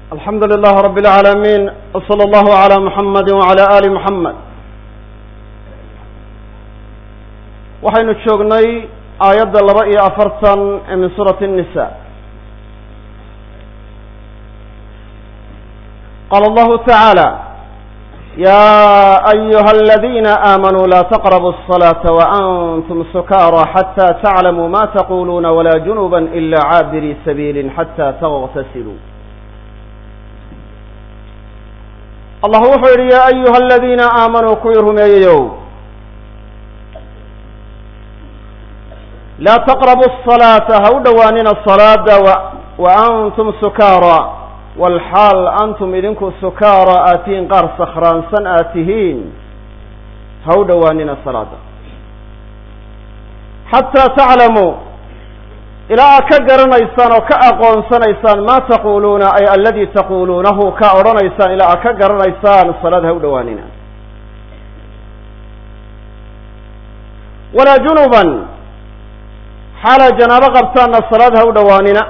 alxamdu lilah rab اlcaalamiin wslى allahu عalى muxamadi wعalى ali muxamed waxaynu joognay aayadda laba iyo afartan ee min suurati الnisa qala allahu taعaalى ya ayuha aladina aamanuu la taqrabu الصlaةa waantum sukaara xatى taclamuu ma taquluuna wla junuba ila caabiri sabiili xatى tغtasiluu allah wuxuu yidhi yaa ayuha aladiina aamanuu kuwii rumeeyeyow laa taqrabu الصalaata ha u dhowaanina salaada wa antum sukaara walxaal antum idinku sukaara aad tihiin qaar sakhraansan aad tihiin ha u dhowaanina salaada xataa taclamuu ilaa aad ka garanaysaan oo ka aqoonsanaysaan maa taquluuna ay aladii taquluunahu ka odhanaysaan ilaa aad ka garanaysaan salaad ha u dhowaanina walaa junuban xaalaa janaabo qabtaanna salaad ha u dhowaanina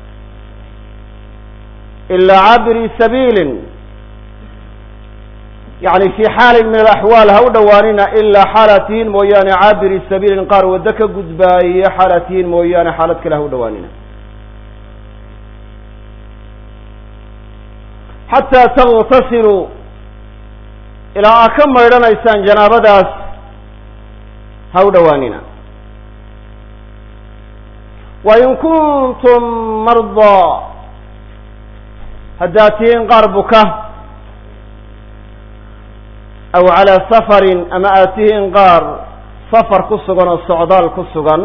ilaa caabiri sabiilin yani fi xaalin min alaxwaal ha u dhowaanina ilaa xaalaad tihiin mooyaane caabiri sabiilin qaar waddo ka gudbaaye xaalaad tihiin mooyaane xaalad kale ha u dhowaanina xataa taغtasiluu ilaa aad ka maydhanaysaan janaabadaas ha u dhowaanina wain kuntum mardaa haddaad tihiin qaar buka aw calaa safarin ama aad tihiin qaar safar ku sugan oo socdaal ku sugan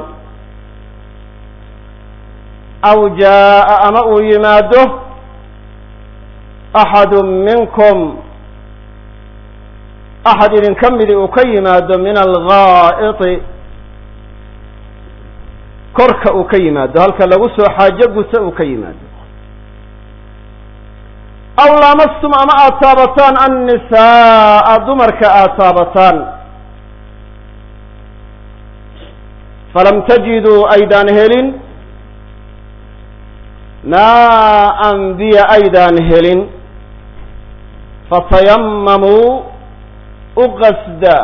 aw jaa'a ama uu yimaado axadu minkum axad idinka midi uu ka yimaado min algaa'iti korka uu ka yimaado halka lagu soo xaajo guta uu ka yimaado aw laamastum ama aada taabataan annisaaa dumarka aada taabataan falam tajiduu aydaan helin maaan biya aydaan helin fatayamamuu u qasda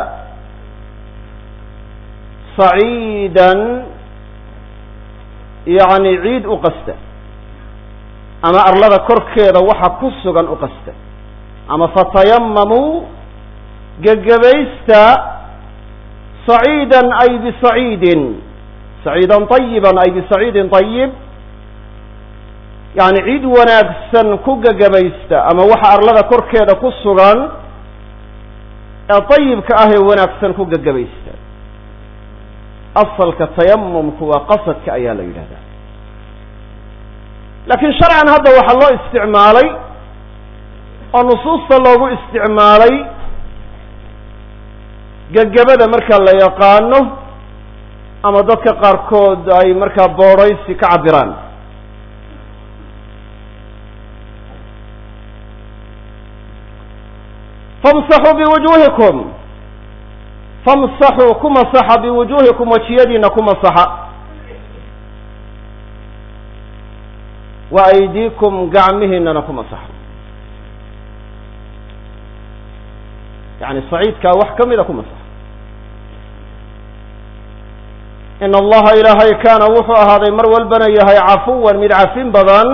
saciidan yacni ciid u qasda ama arlada korkeeda waxa ku sugan u qasta ama fatayamamuu gegebaysta saciidan ay bisaciidin saciidan طayiban ay bisaciidin طayib yani ciid wanaagsan ku gegebaysta ama waxa arlada korkeeda ku sugan ee طayibka ah ee wanaagsan ku gegebaysta asalka tayamumku waa qasadka ayaa la yidhahdaa laakiin sharcan hadda waxaa loo isticmaalay oo nusuusta loogu isticmaalay gegabada marka la yaqaano ama dadka qaarkood ay markaa boodhaysi ka cabiraan famsaxuu biwujuuhikum famsaxuu ku masaxa biwujuuhikum wajiyadiina ku masaxa wa aydiikum gacmihiinana ku masaxa yani saciidkaa wax ka mida ku masaxa in allaha ilaahay kaana wuxuu ahaaday mar walbana yahay cafuwan mid cafin badan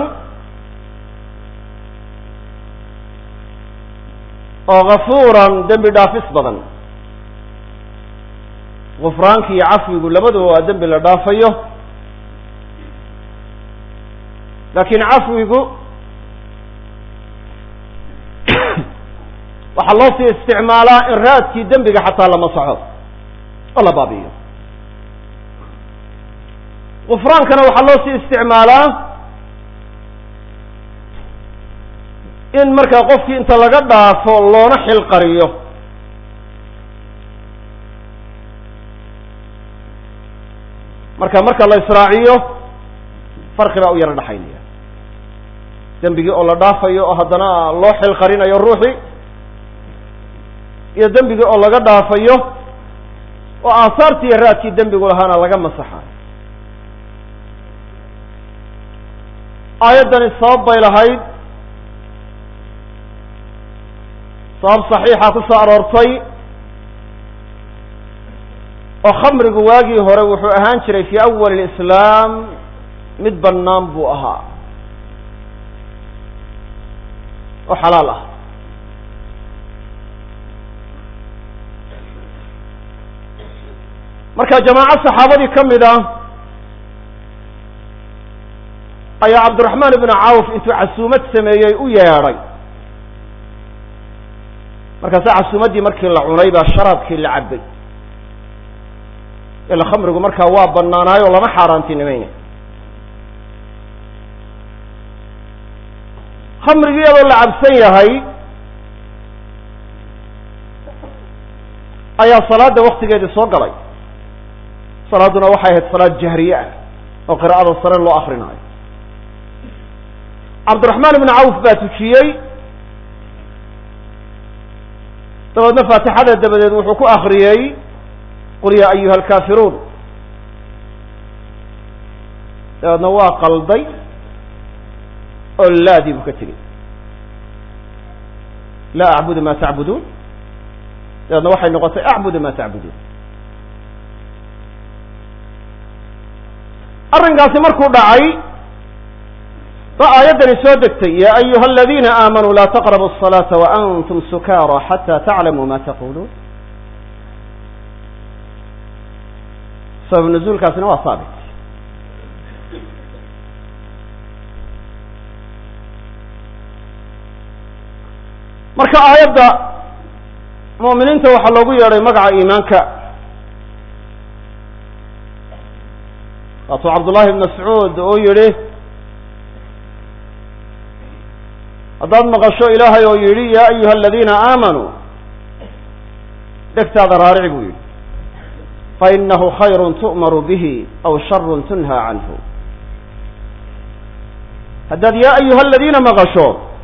oo gafuuran dembi dhaafis badan gufraanki iyo cafwigu labaduba waa dembi la dhaafayo laakiin cafwigu waxaa loo sii isticmaalaa in raadkii dembiga xataa la masaxo oo la baabi'iyo gufraankana waxaa loo sii isticmaalaa in markaa qofkii inta laga dhaafo loona xilqariyo marka marka la israaciyo farqi baa u yaro dhaxaynaya dembigii oo la dhaafayo oo haddana loo xilqarinayo ruuxii iyo dembigii oo laga dhaafayo oo aahaartii iyo raadkii dembigu lahaana laga masaxayo aayaddani sabab bay lahayd sabab saxiixa ku soo aroortay oo khamrigu waagii hore wuxuu ahaan jiray fii awali lislaam mid bannaan buu ahaa oo xalaal ah marka jamaaco saxaabadii ka mid ah ayaa cabdiraxmaan ibnu cawf intuu casuumad sameeyey u yeedhay markaase casuumaddii markii la cunay baa sharaabkii la cabbay ila khamrigu markaa waa banaanaay oo lama xaaraantinimayna khamrigii iyadoo la cabsan yahay ayaa salaada waktigeedii soo galay salaaduna waxay ahayd salaad jahriye ah oo qiraa'ada sare loo akrinaayo cabdiraxmaan ibnu cawf baa tujiyey dabeedna faatixada dabadeed wuxuu ku akriyey qul yaa ayuha alkaafiruun dabeedna waa qalday oo laadii buu ka tegey laa acbudu ma tacbuduun dabeedna waxay noqotay acbudu ma tacbuduun arrinkaasi markuu dhacay ba aayaddani soo degtay ya ayuha aladiina aamanuu laa taqrabu الصalaata waantum sukaara xata taclamuu ma taquluun sabab nuzuulkaasina waa saabit marka aayadda mu'miniinta waxaa loogu yeedhay magaca iimaanka waatuu cabdullahi ibn mascuud oo yihi haddaad maqasho ilaahay oo yidhi ya ayuha aladiina aamanuu dhegtaada raarici buu yidhi fainahu khayru tu'maru bihi aw sharu tunha canhu haddaad ya ayuha aladiina maqasho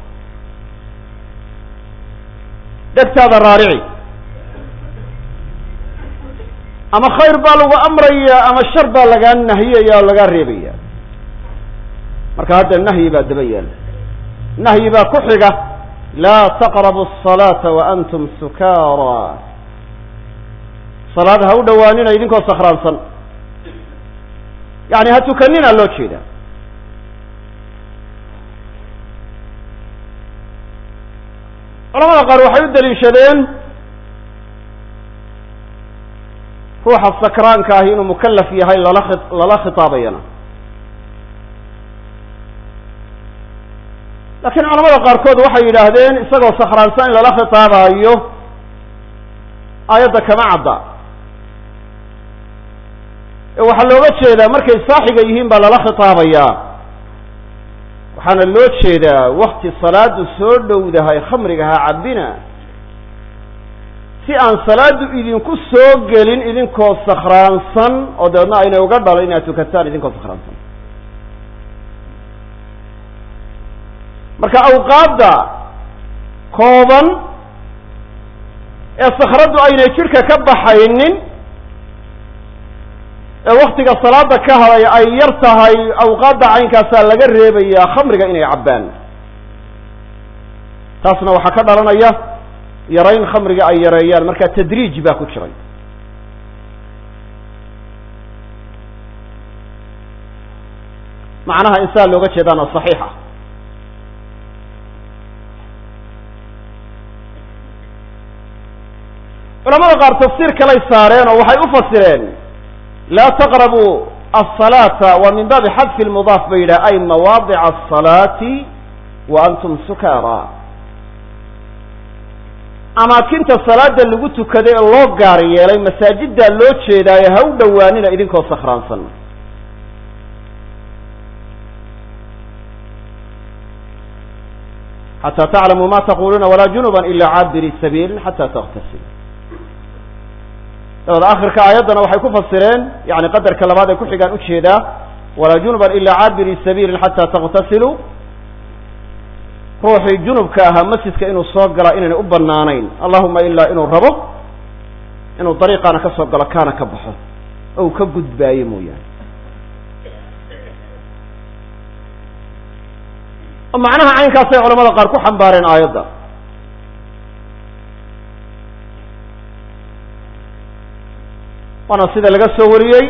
dhegtaada raarici ama khayr baa lagu amraya ama shar baa lagaa nahiyaya oo lagaa reebaya marka hadda nahyi baa daba yaala nahyi baa ku xiga laa taqrabu الصalaata waantum sukaara salaad ha u dhowaanina idinkoo sakhraansan yani ha tukanina loo jeeda culamada qaar waxay u daliishadeen ruuxa sakraanka ahi inuu mukalaf yahay lala lala khitaabayana laakiin culamada qaarkood waxay yidhaahdeen isagoo sakhraansan in lala khitaabayo aayadda kama cadda ee waxaa looga jeedaa markay saaxiga yihiin baa lala khitaabayaa waxaana loo jeedaa wakti salaadu soo dhowdahay khamriga ha cabbina si aan salaadu idinku soo gelin idinkoo sakhraansan oo dabeedna aynay uga dhalo inaad tukataan idinkoo sakhraansan marka awqaadda kooban ee sakhraddu aynay jidhka ka baxaynin ee waktiga salaada ka haday ay yar tahay awqaadda caynkaasaa laga reebayaa khamriga inay cabbaan taasna waxaa ka dhalanaya yarayn khamriga ay yareeyaan marka tadriij baa ku jiray macnaha insaan looga jeedaana saxiixa culamada qaar tafsiir kalay saareen oo waxay u fasireen laa taqrabuu asalaata waa min baabi xadfi lmudaaf ba yidhah ay mawaadica asalaati wa antum sukaara amaakinta salaada lagu tukaday ee loo gaar yeelay masaajiddaa loo jeedaayo ha u dhowaanina idinkoo sakhraansan xataa taclamuu ma taquluuna walaa junuban ila caabiri sabiilin xata taktasilu dabada akhirka aayaddana waxay ku fasireen yani qadarka labaad ay ku xigaan ujeedaa walaa junuban ila caabiri sabiilin xata taktasilu ruuxii junubka ahaa masjidka inuu soo gala inaynay u banaanayn allahuma ilaa inuu rabo inuu dariiqaana ka soo galo kaana ka baxo oo uu ka gudbaayo mooyaane oo macnaha caynkaasay culamada qaar ku xambaareen aayadda waana sida laga soo wariyey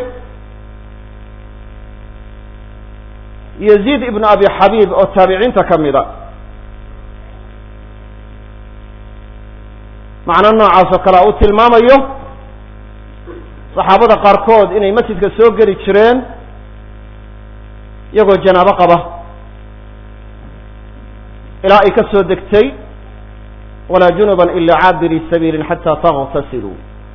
yaziid ibnu abi xabiib oo taabiciinta ka mida macno noocaas oo kale u tilmaamayo saxaabada qaarkood inay masjidka soo geli jireen iyagoo janaabo qaba ilaa ay ka soo degtay walaa junuban ila caabiri sabiilin xataa taغtasiluu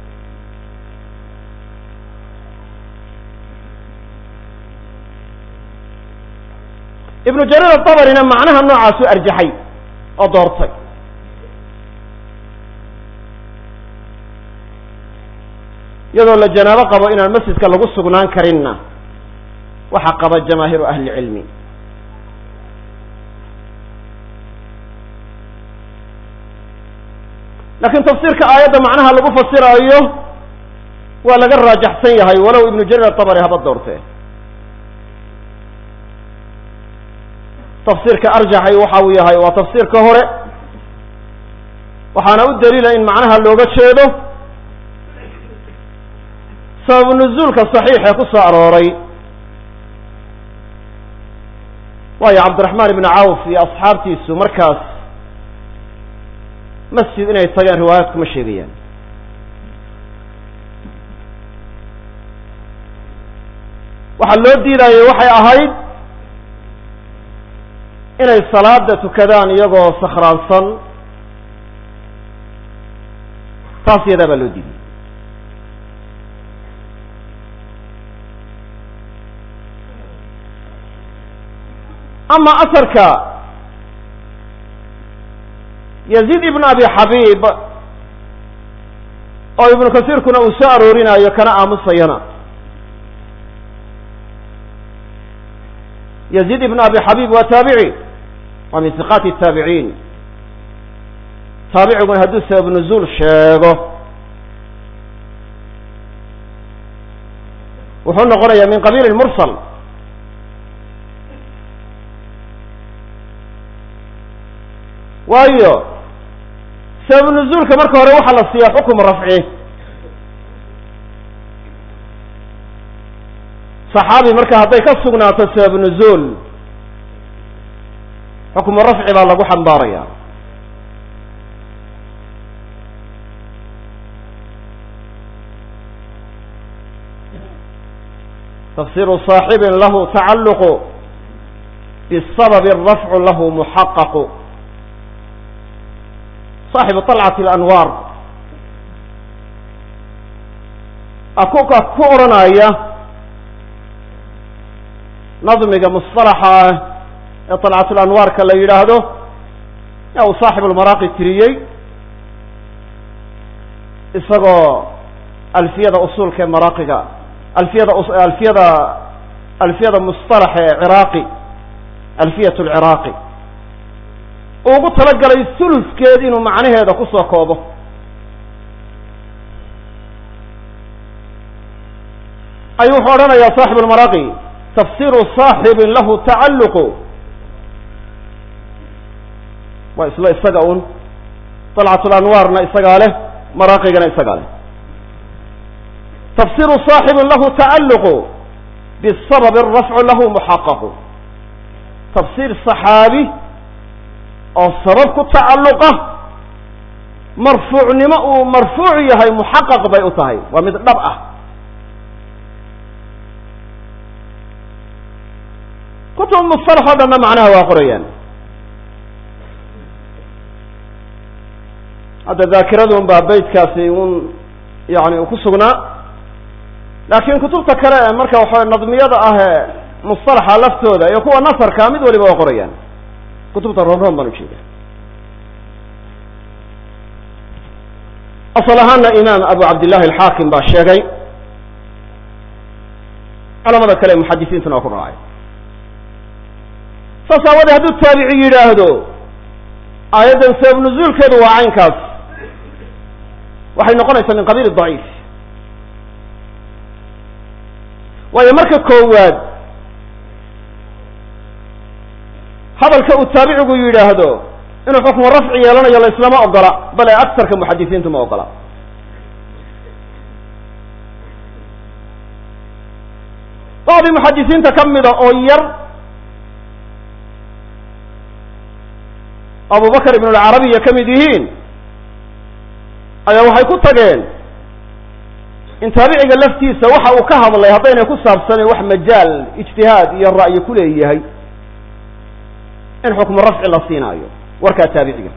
ibnu jariir aلطabarina macnaha noocaasu arjaxay oo doortay iyadoo la janaabo qabo inaan masjidka lagu sugnaan karinna waxaa qaba jamaahiiru ahli cilmi laakiin tafsiirka aayadda macnaha lagu fasiraayo waa laga raajaxsan yahay walow ibnu jariir atabari haba doortee tafsiirka arjaxay waxa uu yahay waa tafsiirka hore waxaana u daliila in macnaha looga jeedo sababu nuzuulka saxiix ee ku soo arooray waayo cabdiraxmaan ibni cawf iyo asxaabtiisu markaas masjid inay tageen riwaayaadku ma sheegayaan waxaa loo diidayay waxay ahayd inay salaada tukadaan iyagoo sakhraansan taas yadaa baa loo diiday ama asarka yaziid ibn abi xabiib oo ibnu kasiirkuna uu soo aroorinayo kana aamusayana yaziid ibn abi xabiib waa taabici waa min siqaati الtaabiciin taabiciguna hadduu sabab nuzuul sheego wuxuu noqonaya min qabiil mursal waayo sabab nuzuulka marka hore waxaa la siiyaa xukum rafci saxaabi marka hadday ka sugnaato sabab nuzuul xukmu rafci baa lagu xambaaraya tafsiru صaaxibin lahu tacalluqu bisababi rafcu lahu muxaqaqu صaaxibu طalcat اlanwaar akuka ku odhanaya nadmiga musطalaxa ah ee طalcat اlanwaarka la yidhaahdo yaa uu saaxib lmaraaqi tiriyey isagoo alfiyada usuulka ee maraaqiga alfiyada alfiyada alfiyada musطalaxa ee ciraaqi alfiyat اlciraaqi uu ugu talagalay suluskeed inuu macnaheeda ku soo koobo ayuu wuxuu odhanayaa saaxib lmaraaqi tafsiru صaaxibin lahu tacalluqu waa isla isaga un طalcat lanwaarna isagaa leh maraaqigana isagaa leh tafsiru صaaxibin lahu tacalluqu bisababi rafcu lahu muxaqaqu tafsiir صaxaabi oo sabab ku tacalluqa marfuucnimo uu marfuuc yahay muxaqaq bay u tahay waa mid dhab ah kutub musalax o dhanna macnaha waa qorayaan hadda daakiraduun baa beytkaasi un yani uu ku sugnaa laakiin kutubta kale ee marka waxa nadmiyada ah ee musalaxa laftooda iyo kuwa nasarka mid waliba waa qorayaan kutubta roon-roon baan ujeeda asal ahaana imaam abu cabdillahi alxaakim baa sheegay culamada kale muxadisiintuna waa ku raacay saas aawadee hadduu taabici yidhaahdo aayaddan sabab nuzuulkeedu waa caynkaas waxay noqonaysaa min qabiil daciif waayo marka koowaad hadalka uu taabicigu yidhaahdo inuu xukmu rafci yeelanayo la islama ogola bale aktarka muxadisiintu ma ogola nin muxadisiinta ka mida oo yar abubakr ibn alcarabiya ka mid yihiin ayaa waxay ku tageen in taabiciga laftiisa waxa uu ka hadlay haddaynay ku saabsanayn wax majaal ijtihaad iyo ra'yi ku leeyahay in xukmu rafci la siinaayo warkaa taabiciga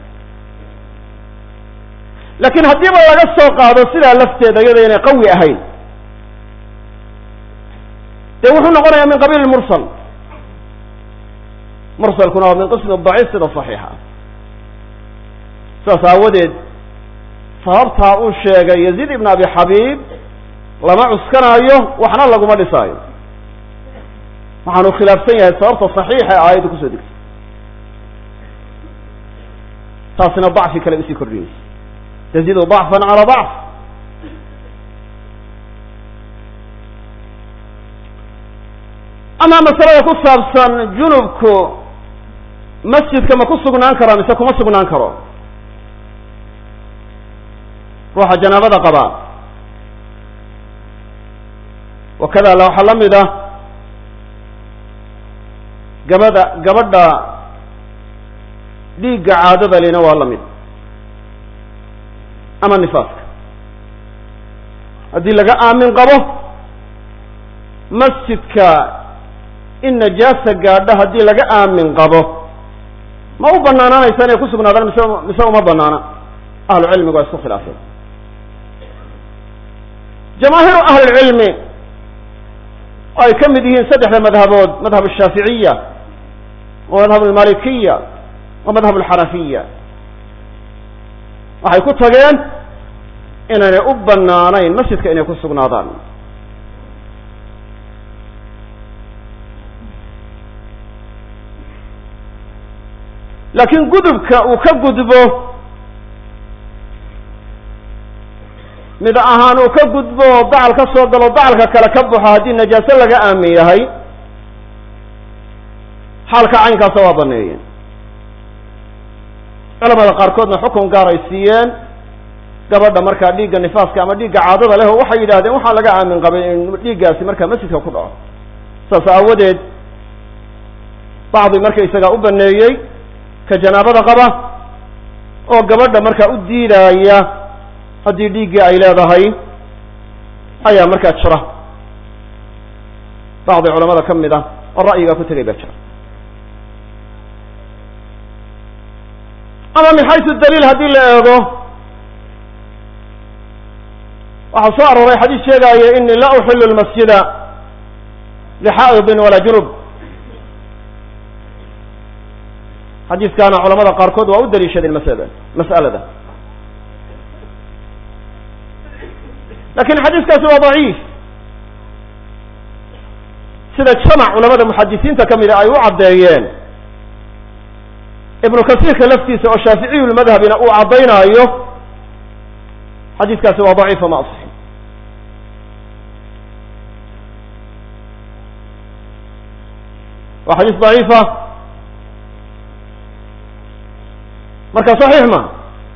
laakiin haddiiba laga soo qaado sidaa lafteeda iyada inay qawi ahayn dee wuxuu noqonayaa min qabiil mursal mursalkuna waa min qismi daciif sida saxiixa sidaas aawadeed sababtaa uu sheegay yaziid ibn abi xabiib lama cuskanaayo waxna laguma dhisaayo waxaanu khilaafsan yahay sababta saxiixa ee aayadda kusoo degtay taasina dacfi kale usii kordhinaysa tazidu dacfan calaa dacf amaa masalada ku saabsan junubku masjidka ma ku sugnaan karaa mise kuma sugnaan karo ruuxa janaabada qabaa wakada waxaa la mid ah gabadha gabadha dhiigga caadada lina waa la mid ama nifaaska haddii laga aamin qabo masjidka in najaasa gaadho haddii laga aamin qabo ma u banaanaanaysa inay ku sugnaadaan mise mise uma banaana ahlu cilmigu waa isku khilaafeen jamaahiiru ahlilcilmi oo ay ka mid yihiin saddexda madhabood madhab ashaaficiya wa madhab almalikiya wa madhab alxanafiya waxay ku tageen inaynay u banaanayn masjidka inay ku sugnaadaan laakiin gudubka uu ka gudbo mid ahaan uu ka gudbo oo dacal ka soo galo dacalka kale ka baxo haddii najaaso laga aamin yahay xaalka caynkaasa waa baneeyeen culamada qaarkoodna xukun gaar ay siiyeen gabadha markaa dhiigga nifaaska ama dhiigga caadada leh oo waxay yidhahdeen waxaa laga aamin qabay in dhiiggaasi markaa masjidka ku dhaco saas aawadeed bacdi markaysagaa u baneeyey ka janaabada qaba oo gabadha markaa u diidaaya haddii dhiiggii ay leedahay ayaa markaa jira bacdi culamada ka mid ah oo ra'yigaa ku tegay baa jira ama min xaysu daliil haddii la eego waxaa soo arooray xadiis sheegaayo ini la uxilu lmasjida lixaa'idin walaa junub xadiiskaana culamada qaarkood waa u daliishadeen masalada mas'alada lakin xadiiskaasi waa daciif sida jamac culamada muxadisiinta ka mida ay u caddeeyeen ibnu kasiirka laftiisa oo shaaficiyu lmadhabina uu caddaynaayo xadiiskaasi waa daciifa ma asixin waa xadiis daciifa marka saxiix ma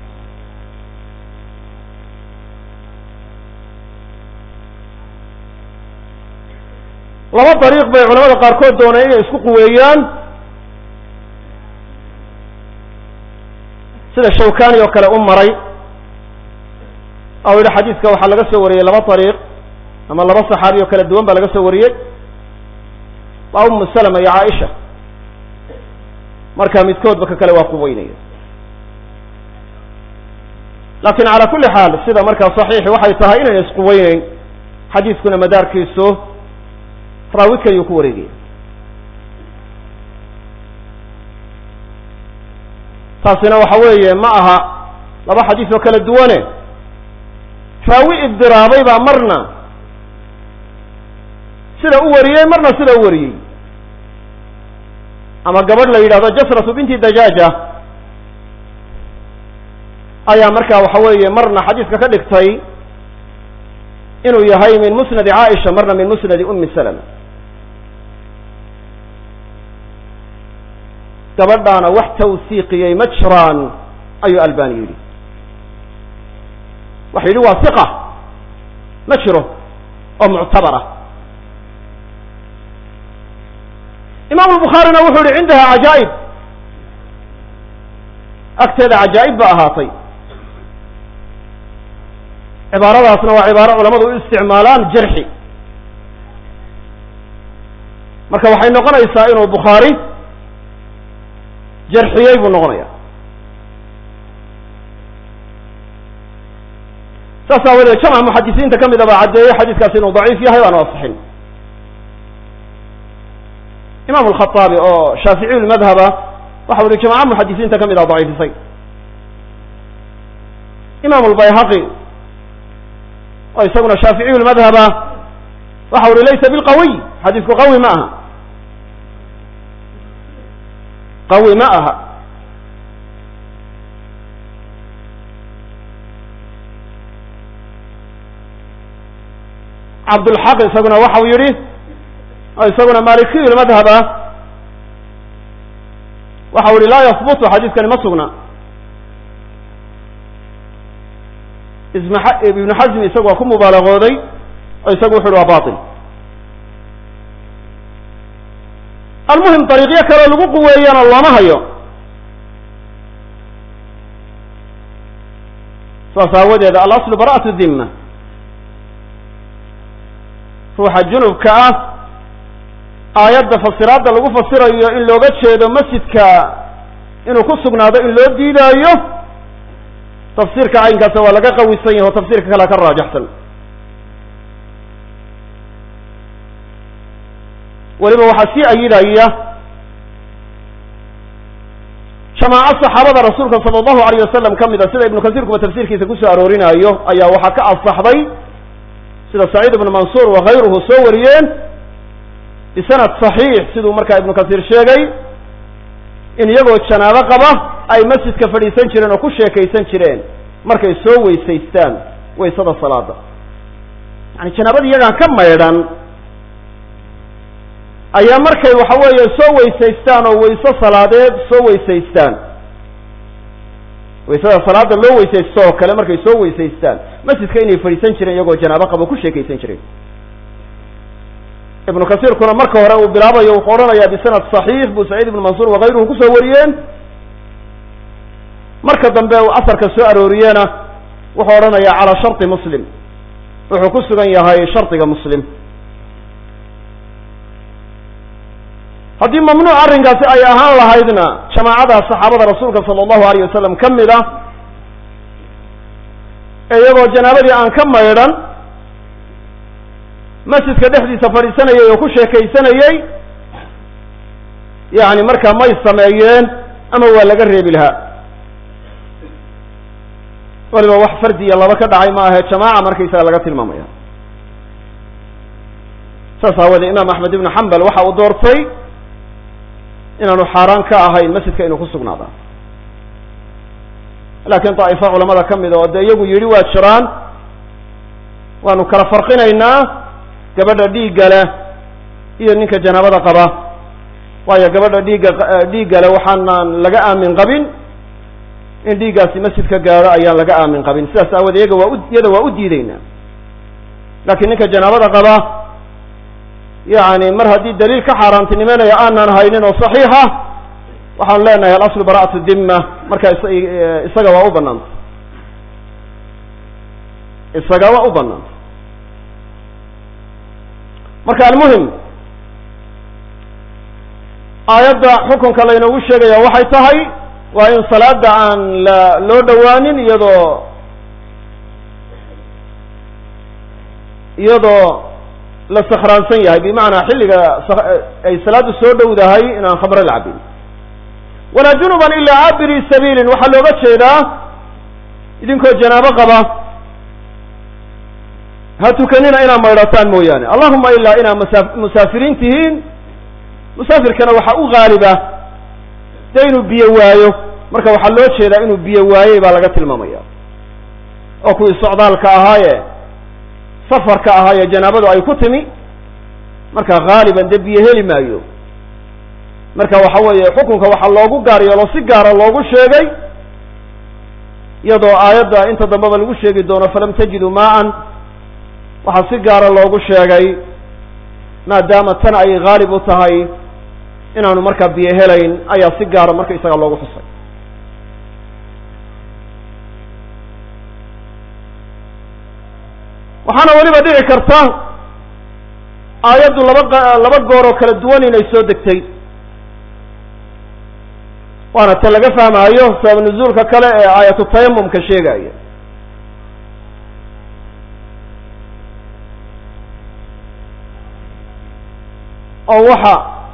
laba dariiq bay culamada qaarkood dooneen inay isku quweeyaan sida shawkani oo kale u maray oo yihi xadiiska waxaa laga soo wariyey laba dariiq ama laba saxaabi oo kala duwan baa laga soo wariyey waa umu salama iyo caaisha marka midkoodba ka kale waa quweynaya lakin cala kuli xaal sida markaa saxiixi waxay tahay inayna isquweyneyn xadiiskuna madaarkiisu raawi kaliyuu ku wareegaya taasina waxa weeye ma aha laba xadiis oo kala duwane raawi ibdiraabay baa marna sida u wariyey marna sida u wariyey ama gabadh la yidhahdo jasratu binti dajaaja ayaa markaa waxa weeye marna xadiiska ka dhigtay inuu yahay min musnadi caaisha marna min musnadi umi salama gabadhaana wax tawsiiqiyey ma jiraan ayuu albani yidhi waxa yidhi waa hiqa ma jiro oo muctabara imaamu lbukhaarina wuxuu yihi cindaha cajaa'ib agteeda cajaa'ib ba ahaatay cibaaradaasna waa cibaaro culamadu u isticmaalaan jarxi marka waxay noqonaysaa inuu bukhaari jarxiyey buu noqonaya saas aawadeed jamca muxadisiinta ka mid a baa caddeeyey xadiiskaasi inuu daciif yahay aanu asixin imam alkhaaabi oo shaaficiyu lmadhaba waxa uhi jamaca muxadisiinta ka mid a daciifisay imam lbayhaqi oo isaguna shaaficiyu lmadhaba waxa uhi laysa bilqawiy xadiisku qawi ma aha qawi ma aha cabdulxaq isaguna waxau yihi oo isaguna malikiyu lmadhaba waxau yihi laa yahbutu xadiiskani ma sugna ibnu xasmi isagu waa ku mubaalagooday oo isagu wuxu uhi waa bail almuhim dariiqyo kaleo lagu quweeyana looma hayo saas aawadeed alaslu bara'atu dhimma ruuxa junubka ah aayadda fasiraadda lagu fasirayo in looga jeedo masjidka inuu ku sugnaado in loo diidaayo tafsiirka caynkaasa waa laga qawisan yahi oo tafsiirka kalea ka raajaxsan weliba waxaa sii ayidaya jamaaco saxaabada rasuulka sala allahu alayh wasalam ka mid a sida ibnu kasiirkuba tafsiirkiisa kusoo aroorinaayo ayaa waxaa ka asaxday sida saciid ibnu mansuur wakayruhu soo wariyeen bisanad saxiix siduu markaa ibnu kasiir sheegay in iyagoo janaabo qaba ay masjidka fadhiisan jireen oo ku sheekaysan jireen markay soo weysaystaan waysada salaada yani janaabada iyagaan ka maydhan ayaa markay waxa weeye soo weysaystaan oo wayso salaadeed soo weysaystaan waysada salaada loo weysaysto oo kale markay soo weysaystaan masjidka inay fadhiisan jireen iyagoo janaabo qaba ku sheekaysan jireen ibnu kasiirkuna marka hore uu bilaabayo wuxuu odhanayaa bisanad saxiix buu saciid ibnu mansuur wakayruhu kusoo wariyeen marka dambe uu asarka soo arooriyena wuxuu odhanayaa calaa sharti muslim wuxuu ku sugan yahay shardiga muslim haddii mamnuuc arrinkaasi ay ahaan lahaydna jamaacada saxaabada rasuulka sala allahu alayh wasalam ka mid ah ee iyagoo janaabadii aan ka maydhan masjidka dhexdiisa fadhiisanayay oo ku sheekaysanayey yani markaa may sameeyeen ama waa laga reebi lahaa waliba wax fardi iyo laba ka dhacay ma ahe jamaaca markaysaga laga tilmaamaya saas aawoodee imaam axmed ibnu xambal waxa uu doortay inaanu xaaraan ka ahayn masjidka inuu ku sugnaada laakiin daa'ifo culamada ka mid oo dee iyagu yidhi waa jiraan waanu kala farqinaynaa gabadha dhiigga leh iyo ninka janaabada qaba waayo gabadha dhiigga dhiigga leh waxaanaan laga aamin qabin in dhiiggaasi masjidka gaadho ayaan laga aamin qabin sidaas aawood iyaga waa u iyada waa u diideynaa laakiin ninka janaabada qaba yani mar haddii daliil ka xaaraantinimeynaya aanaan haynin oo saxiixa waxaan leenahay alaslu bara'atu dimma marka isaga waa u banaanta isaga waa u banaanta marka almuhim aayadda xukunka laynoogu sheegaya waxay tahay waa in salaada aan la loo dhowaanin iyadoo iyadoo la sakhraansan yahay bimacnaa xilliga ay salaadu soo dhowdahay inaan khamre la cabin walaa junuban ilaa cabiri sabiilin waxaa looga jeedaa idinkoo janaabo qaba ha tukanina inaad maydhataan mooyaane allahuma ilaa inaad masa musaafiriin tihiin musaafirkana waxaa u gaaliba dee inuu biyo waayo marka waxaa loo jeedaa inuu biyo waayey baa laga tilmaamaya oo kuwii socdaalka ahaaye safarka ahaaye janaabadu ay ku timi marka haaliban dee biyo heli maayo marka waxa weeye xukunka waxaa loogu gaar yeelo si gaara loogu sheegay iyadoo aayadda inta dambeba lagu sheegi doono falam tajidu maa-an waxaa si gaara loogu sheegay maadaama tan ay haalib u tahay inaanu markaa biyo helayn ayaa si gaara marka isaga loogu xusay waxaana weliba dhici karta aayaddu laba laba goor oo kala duwan inay soo degtay waana ta laga fahmaayo sabab nuzuulka kale ee aayatu tayamumka sheegaya oo waxa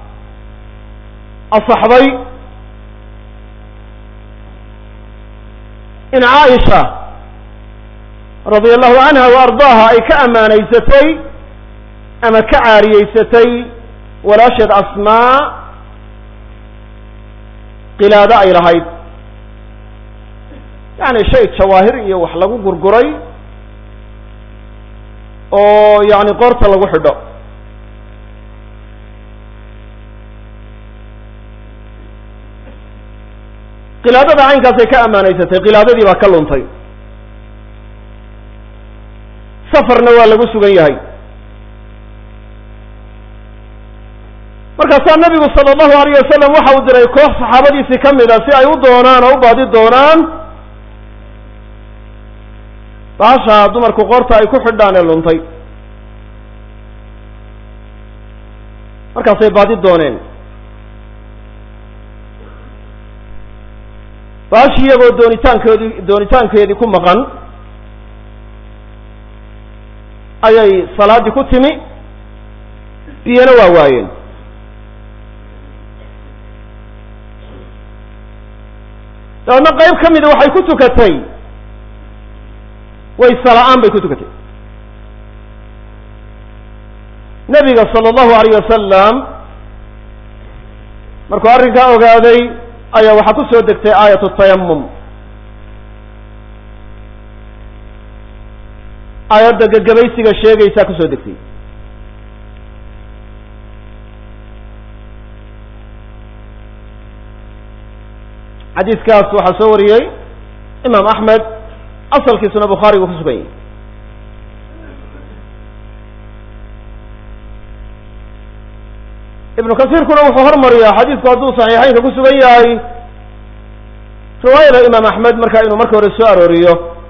asaxday in caaisha radia allahu canha wa ardaaha ay ka ammaanaysatay ama ka caariyeysatay walaasheed asmaa qilaado ay lahayd yani shay jawaahir iyo wax lagu gurguray oo yani qoorta lagu xidho qilaadada caynkaasay ka ammaanaysatay qilaadadii baa ka luntay safarna waa lagu sugan yahay markaasaa nabigu sala allahu alayh wasalam waxa uu diray koox saxaabadiisii ka mid a si ay u doonaan oo u baadi doonaan baasha dumarku qoorta ay ku xidhaan ee luntay markaasay baadi dooneen baashi iyagoo doonitaankoodii doonitaankeedii ku maqan ayay salaaddii ku timi biyana waa waayeen dabeedna qayb ka mida waxay ku tukatay wayse la-aan bay ku tukatay nebiga sala allahu alayh wasalam markuu arrinkaa ogaaday ayaa waxaa ku soo degtay aayatu tayamum aayadda gagabaysiga sheegaysaa kusoo degtay xadiiskaas waxaa soo wariyey imaam axmed asalkiisuna bukhaari buu ku sugan yahay ibnu kasiirkuna wuxuu hormariyaa xadiisku hadduu saxiixeynka ku sugan yahay riwaayada imaam axmed markaa inuu marka hore soo arooriyo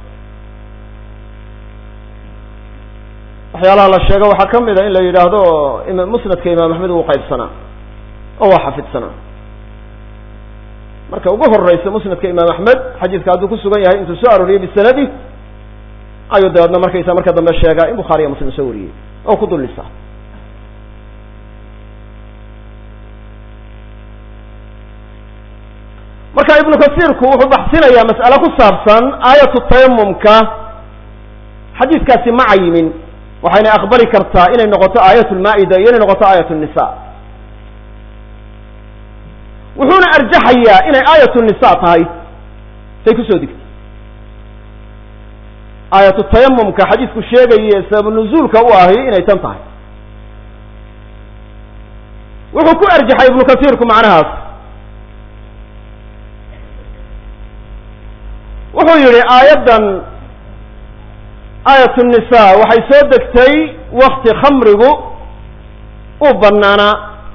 waxyaalaha la sheego waxaa ka mid a in la yidhaahdo musnadka imaam axmed wuu qaybsanaa oo waa xafidsanaa marka ugu horeysa musnadka imaam axmed xadiiska hadduu ku sugan yahay intuu soo arooriyey bisanadi ayuu dabeedna markaysa marka dambe sheegaa in bukhaariya muslim soo wariyey oo ku dullisa marka ibnu kasiirku wuxuu baxsinayaa mas'ale ku saabsan aayatu tayamumka xadiiskaasi ma cayimin waxayna aqbali kartaa inay noqoto aayat lmaa'ida iyo inay noqoto aayat nisa wuxuuna arjaxayaa inay aayatu nisa tahay say kusoo degtay aayatu tayamumka xadiisku sheegaye sababu nuzuulka u ahi inay tan tahay wuxuu ku arjaxay ibnu kasiirku macnahaas wuxuu yihi aayaddan aayat nisa waxay soo degtay wakti khamrigu uu banaanaa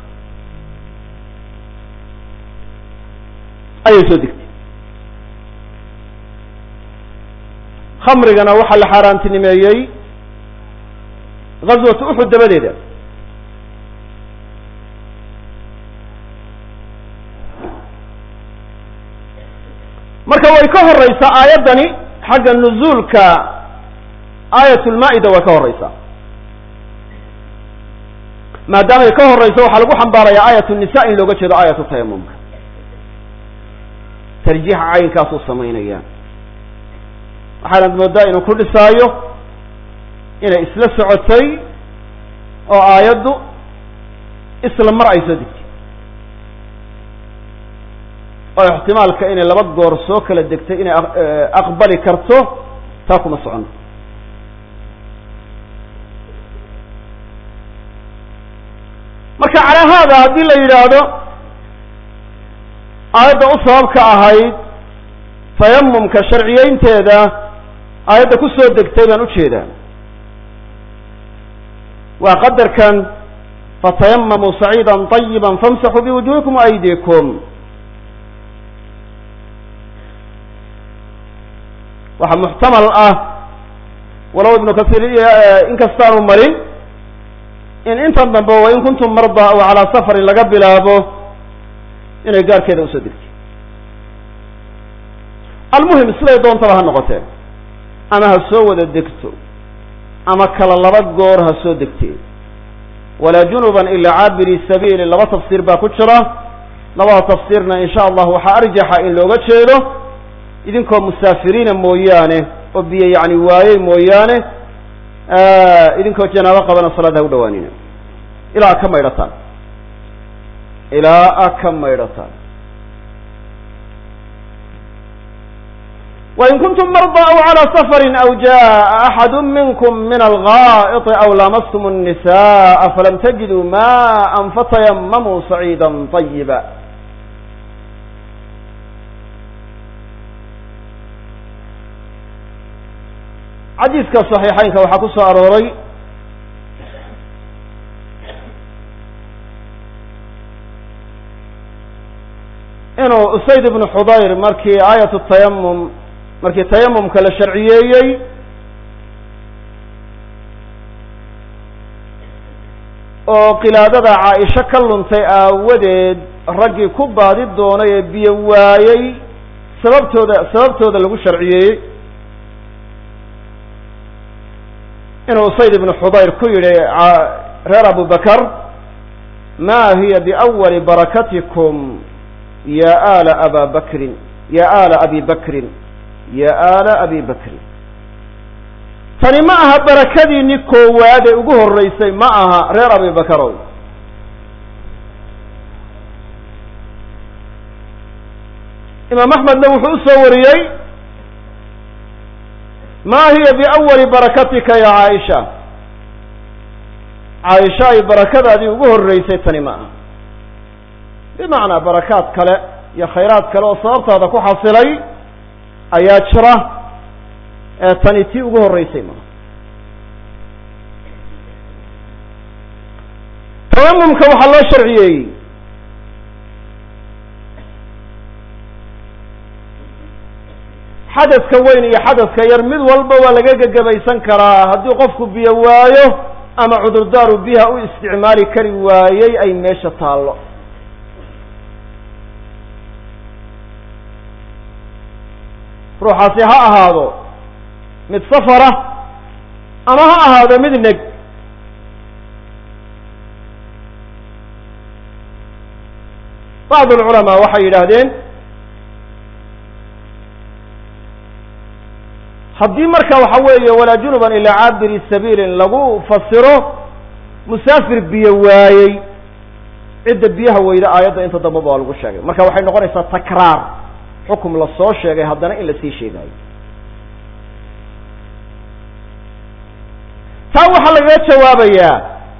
ayay soo degtay khamrigana waxaa la xaaraantinimeeyey ghaswatu uxud dabadeeda marka way ka horeysaa aayaddani xagga nuzuulka aayat lmaa'ida way ka horeysaa maadaamay ka horeyso waxaa lagu xambaarayaa aayat nisa in looga jeedo aayatu tayamumka tarjiixa caynkaasuu samaynaya waxaanad moodaa inuu ku dhisaayo inay isla socotay oo aayaddu isla mar ay soo degtay oo ixtimaalka inay laba goor soo kala degtay inay aqbali karto taa kuma socono marka calaa haada haddii la yidhaahdo aayadda u sababka ahayd tayamumka sharciyeynteeda aayadda ku soo degtay baan ujeedaa waa qadarkan fatayamamuu saciida طayiba famsaxuu biwujuhikum aydikum waxaa muxtamal ah walow ibnu kasiir inkastaanu marin in intan dambe wa in kuntum marda aw calaa safarin laga bilaabo inay gaarkeeda usoo degtay almuhim siday doontaba ha noqotee ama ha soo wada degto ama kala laba goor ha soo degtee walaa junuban ilaa caabiri sabiili laba tafsiir baa ku jira labada tafsiirna in sha allah waxaa arjaxa in looga jeedo idinkoo musaafiriina mooyaane oo biyo yacni waayey mooyaane idinkoo janaabo qabana salaada ha u dhawaanina ilaa a ka maydhataan ilaa a ka maydhataan wain kuntum marضى aw calى safari aw jaءa axadu minkum min algaaئط aw lamastum الnisaءa falam tajiduu maءa fatayamamuu saciida طayiba xadiiska صaxiixeynka waxaa ku soo arooray inuu usayd ibnu xudayr markii aayat tayamum markii tayamumka la sharciyeeyey oo qilaadada caaisho ka luntay aawadeed raggii ku baadi doonay ee biyo waayey sababtooda sababtooda lagu sharciyeeyey inuu usayd ibnu xudayr ku yidhi reer abu bakar ma hiya biawali barakatikum ya ala aba bakrin ya ala abi bakrin ya ala abi bakrin tani ma aha barakadiinni koowaad ee ugu horreysay ma aha reer abi bakarow imaam axmedna wuxuu u soo wariyey ma hiya biawali barakatika ya caaisha caaisha ay barakadaadii ugu horreysay tani ma aha bimacnaa barakaad kale iyo khayraad kale oo sababtaada ku xasilay ayaa jira ee tani tii ugu horreysay maaha tayamumka waxaa loo sharciyeeyey xadadka weyn iyo xadadka yar mid walba waa laga gegabaysan karaa haddii qofku biyo waayo ama cudurdaaru biyaha u isticmaali kari waayey ay meesha taallo ruuxaasi ha ahaado mid safara ama ha ahaado mid neg bacd alculamaa waxay yidhaahdeen haddii marka waxa weeye walaa junuban ilaa caabiri sabiilin lagu fasiro musaafir biyo waayey cidda biyaha weyda aayadda inta dambaba waa lagu sheegay marka waxay noqonaysaa takraar xukum la soo sheegay haddana in lasii sheegaayo taa waxaa lagaga jawaabayaa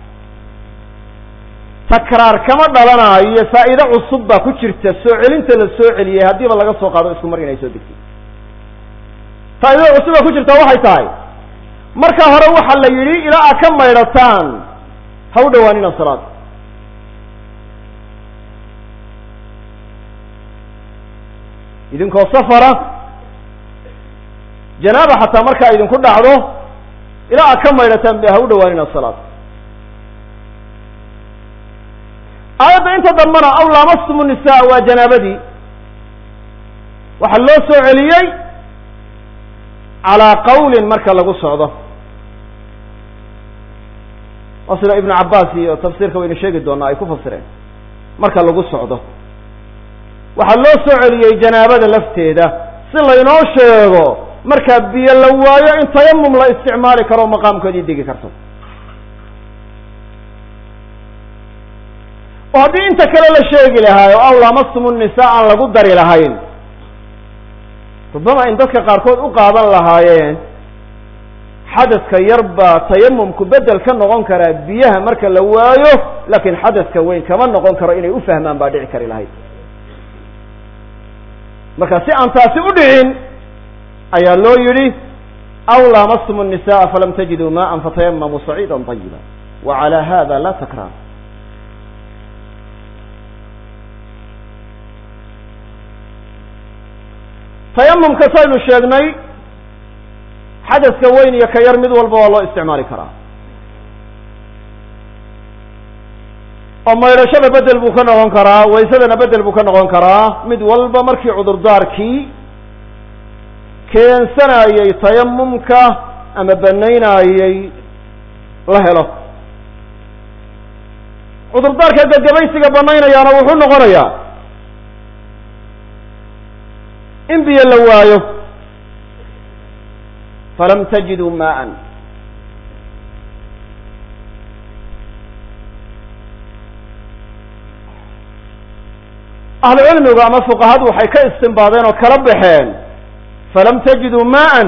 takraar kama dhalanayo faa'iide cusub baa ku jirta soo celinta la soo celiyey haddiiba laga soo qaado isku mar inay soo degtay faa'iidada cusub baa ku jirta waxay tahay marka hore waxaa la yidhi ilaa aad ka maydhataan ha u dhawaanina salaad idinkoo safara janaaba xataa markaa idinku dhacdo ilaa aad ka maydhataan be ha u dhawaanina salaad aayadda inta dambana aw laamastumu nisaa waa janaabadii waxaa loo soo celiyey calaa qawlin marka lagu socdo waa sida ibnu cabbaas iyo tafsiirka waynu sheegi doonaa ay ku fasireen marka lagu socdo waxaa loo soo celiyey janaabada lafteeda si laynoo sheego markaa biyo la waayo in tayamum la isticmaali karo maqaamkoodii degi karto oo haddii inta kale la sheegi lahaayo aw laamastumu nisaa aan lagu dari lahayn rubama in dadka qaarkood u qaadan lahaayeen xadadka yar baa tayamumku bedel ka noqon karaa biyaha marka la waayo laakiin xadadka weyn kama noqon karo inay u fahmaan baa dhici kari lahayd marka si aan taasi u dhicin ayaa loo yidhi aw laamastumu الnisaءa falam tajiduu maءa fatayamamuu saciida طayiba wa calى hada la takraar tayamumka saynu sheegnay xadaska weyn iyo ka yar mid walba waa loo isticmaali karaa oo maydhashada bedel buu ka noqon karaa waysadana bedel buu ka noqon karaa mid walba markii cudurdaarkii keensanayey tayamumka ama banaynayey la helo cudurdaarka gagabaysiga banaynayaana wuxuu noqonayaa in biyo la waayo falam tajiduu maa'an ahlu cilmigu ama fuqahadu waxay ka istimbaadeen oo kala baxeen falam tajiduu maa'an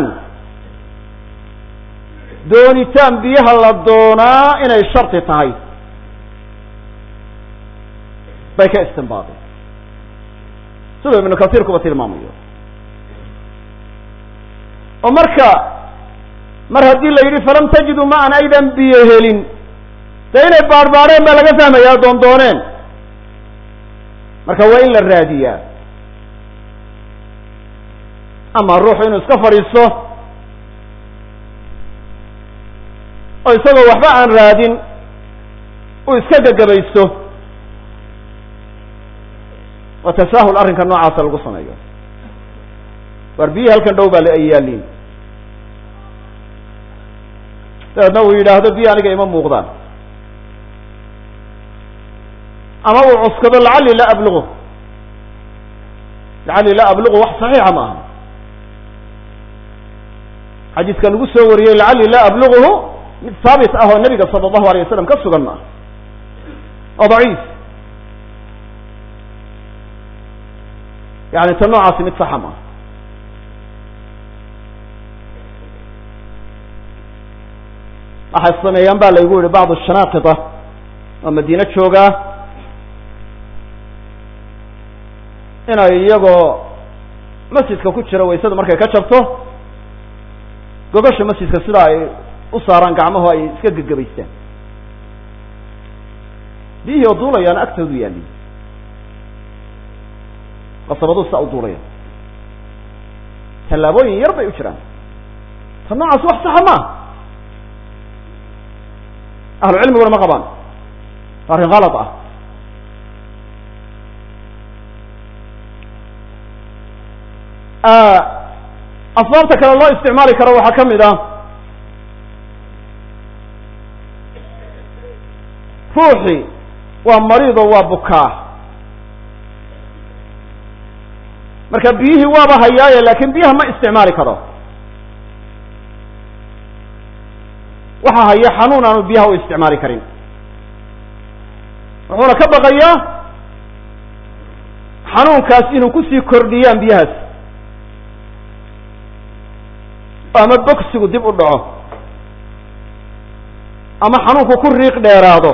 doonitaan biyaha la doonaa inay shardi tahay bay ka istimbaadeen siduu ibnu kasiir kuba tilmaamayo oo marka mar haddii la yidhi falam tajiduu maa'an aydan biyo helin dee inay baadhbaadheen baa laga fahmayaa doon dooneen marka waa in la raadiyaa ama ruuxu inuu iska fadhiisto oo isagoo waxba aan raadin uu iska gagabaysto waa tasaahul arrinka noocaasa lagu sameeyo waar biyihi halkan dhow baa la ay yaaliin dabeedna uu yidhaahdo biyi aniga ima muuqdaan ama uu cuskado lacalli la ablugu lacalli la ablugu wax saxiixa ma aha xadiiska lagu soo wariyey lacalli la abluguhu mid haabit ah oo nebiga sala allahu alay wasalam ka sugan ma aha oo daciif yani ta noocaasi mid saxa ma aha waxay sameeyaan ba laygu yihi bacdu shanaaqita oo madiine joogaa inay iyagoo masjidka ku jira waysada markay ka jabto gogasha masjidka sidaa ay u saaraan gacmahu ay iska gegabaystaan biyihii oo duulayaana agtoodu yaaliin qasabaduu saa u duulaya tallaabooyin yar bay u jiraan ta noocaas wax saxa maaha ahlu cilmiguna ma qabaan arrin kalad ah asbaabta kale loo isticmaali karo waxaa ka mid ah ruuxii waa mariido waa bukaa marka biyihii waaba hayaaye laakin biyaha ma isticmaali karo waxa haya xanuun aanu biyaha u isticmaali karin wuxuuna ka baqayaa xanuunkaas inuu kusii kordhiyaan biyahaas ama bogsigu dib u dhaco ama xanuunku ku riiq dheeraado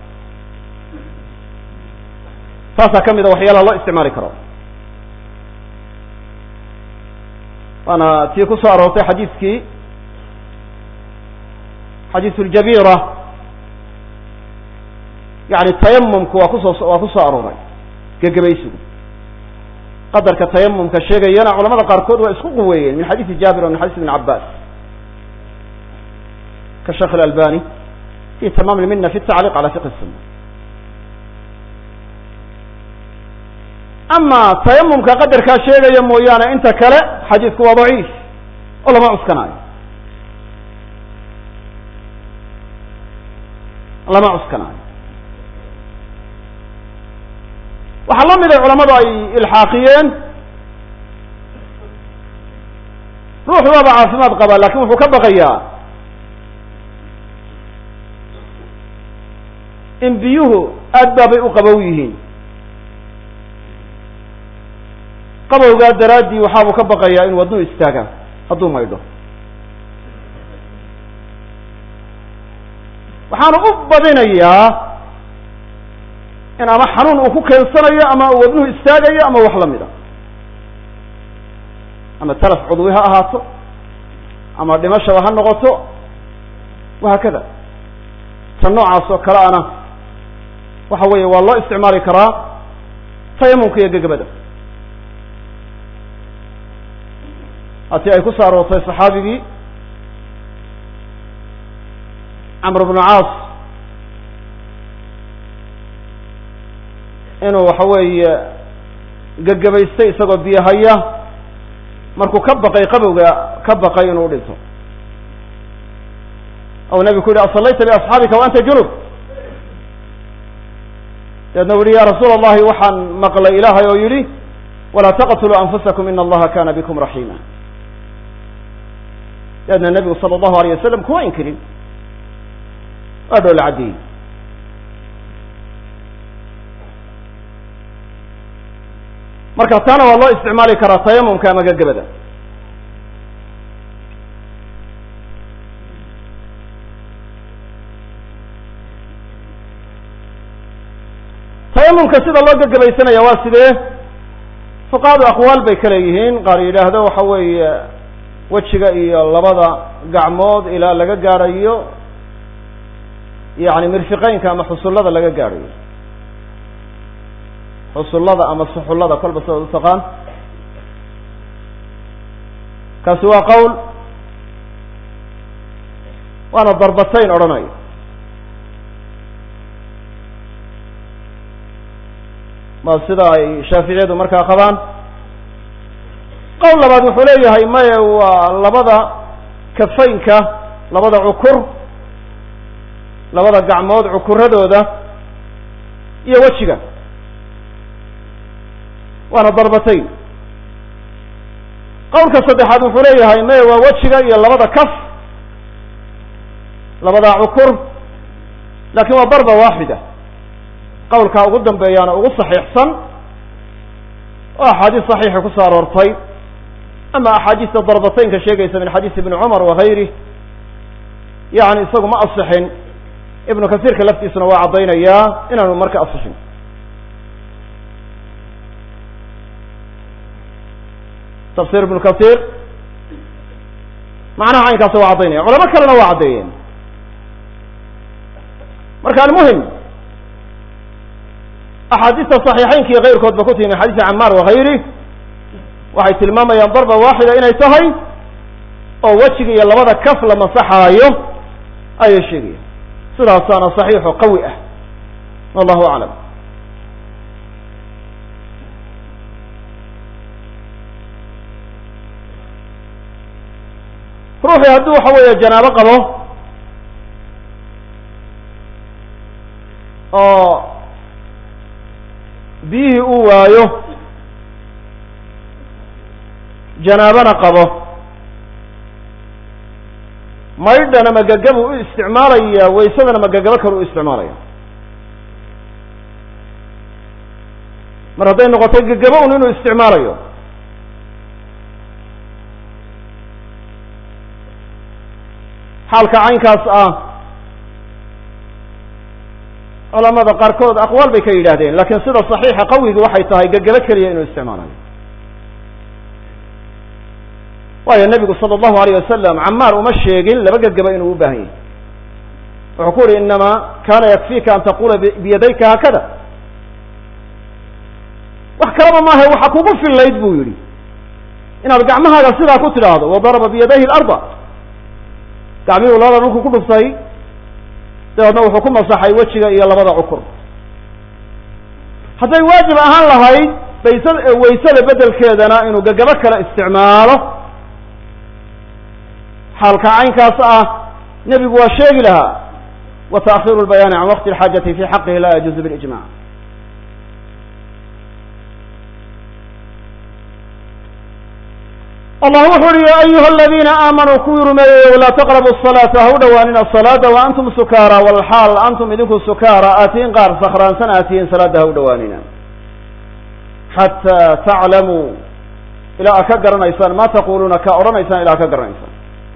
taasaa ka mid a waxyaalaha loo isticmaali karo waana tii ku soo aroortay xadiiskii xadiisu ljabira yani tayamumku waa kusoo waa ku soo arooray gegabaysigu qadarka tayamumka sheegayana culamada qaarkood waa isku quweeyeen min xadiisi jaabir o min xadiis ibn cabas ka sheekh اlalbani fi tamam lmina fi tacliq ala fiqh الsuna ama tayamumka qadarkaa sheegaya mooyaane inta kale xadiisku waa daciif oo lama cuskanaayo lama cuskanaayo waxaa la mid ay culamadu ay ilxaaqiyeen ruuxu waaba caafimaad qabaa lakin wuxuu ka baqayaa in biyuhu aad baabay u qabow yihiin qabowgaa daraaddii waxaabuu ka baqayaa in wadduu istaaga hadduu maydho waxaanu u badinayaa in ama xanuun uu ku keensanayo ama uu wadnuhu istaagayo ama wax lamid a ama talaf cudwi ha ahaato ama dhimashaba ha noqoto wahaakada ta noocaas oo kale ana waxa weeye waa loo isticmaali karaa tayamumka iyo gegabada hatii ay ku soo aroortay saxaabigii camr bnu caas inuu waxa weeye gegabaystay isagoo biyo haya markuu ka baqay qabowga ka baqay inuu dhinto ou nebigu ku yihi asallayta biasxaabika wa anta junub deedna u yihi ya rasuula allahi waxaan maqlay ilaahay oo yidhi walaa taqtuluu anfusakum ina allaha kana bikum raxima deedna nebigu sala allahu alayh wasalam kuma inkirin waa dhoola caddeeyey marka taana waa loo isticmaali karaa tayamumka ama gagabada tayamumka sida loo gagabaysanaya waa sidee fuqahadu aqwaal bay ka leeyihiin qaar yidhaahdo waxa weeye wejiga iyo labada gacmood ilaa laga gaadhayo yani mirfiqeynka ama xusullada laga gaadhayo xusullada ama suxullada kolba sidaad u taqaan kaasi waa qowl waana darbatayn odhanayo ma sida ay shaaficiyadu markaa qabaan qowl labaad wuxuu leeyahay maye waa labada kafaynka labada cukur labada gacmood cukuradooda iyo wejiga waana darbatayn qowlka saddexaad wuxuu leeyahay maye waa wejiga iyo labada kaf labada cukur lakin waa darba waaxida qowlkaa ugu dambeeyaana ugu saxiixsan oo axaadiis saxiixa ku soo aroortay ama axaadiista darbataynka sheegaysa min xadiis ibni cumar wagayrih yani isagu ma asixin ibnu kasiirka laftiisuna waa caddaynayaa inaanu marka asixin tafsir ibnu kasiir macnaha caynkaasa waa caddaynaya culamo kalena waa caddeeyeen marka almuhim axaadiista صaxiixeynka iyo kayrkood ba ku timi min xadiisi camaar wagayrih waxay tilmaamayaan darba waaxida inay tahay oo wejiga iyo labada kaf la masaxaayo ayay sheegaya sidaasaana صaxiixo qawi ah wallahu aclam ruuxii haddii waxa weeye janaabo qabo oo biyihii uu waayo janaabana qabo maydhana magagabu u isticmaalaya waysadana magagabo kale u isticmaalaya mar hadday noqotay gagabo un inuu isticmaalayo xaalka caynkaas ah culamada qaarkood aqwaal bay ka yidhaahdeen lakin sida صaxiixa qawigi waxay tahay gagabo keliya inuu isticmaalayo waayo nebigu salى الlahu alayه wasalam camaar uma sheegin laba gagaba inuu u baahan yahy wuxuu ku uhi inama kana yakfika an taqula biyadayka haakada wax kalaba maaha waxa kugu fillayd bu yihi inaad gacmahaaga sidaa ku tidhaahdo wadaraba biyadayhi اlarda gacmihuu labada dhulku ku dhuftay dabeedna wuxuu ku masaxay wejiga iyo labada cukur hadday waajib ahaan lahayd baysa waysada bedelkeedana inuu gagabo kale isticmaalo xaalka caynkaas ah nebigu waa sheegi lahaa wa taakhiru lbayaani can waqti alxaajati fi xaqihi laa yajuuzu bilijmac allah wuxu uhi ya ayuha aladiina aamanuu kuwii rumeeyeyo laa taqrabu الصalaata ha u dhowaanina salaada wa antum sukaara walxaal antum idinku sukaara aatiin qaar sakhraansan aatihiin salaada ha u dhowaanina xataa taclamuu ilaa aad ka garanaysaan ma taquluuna ka odhanaysaan ilaa ad ka garanaysaan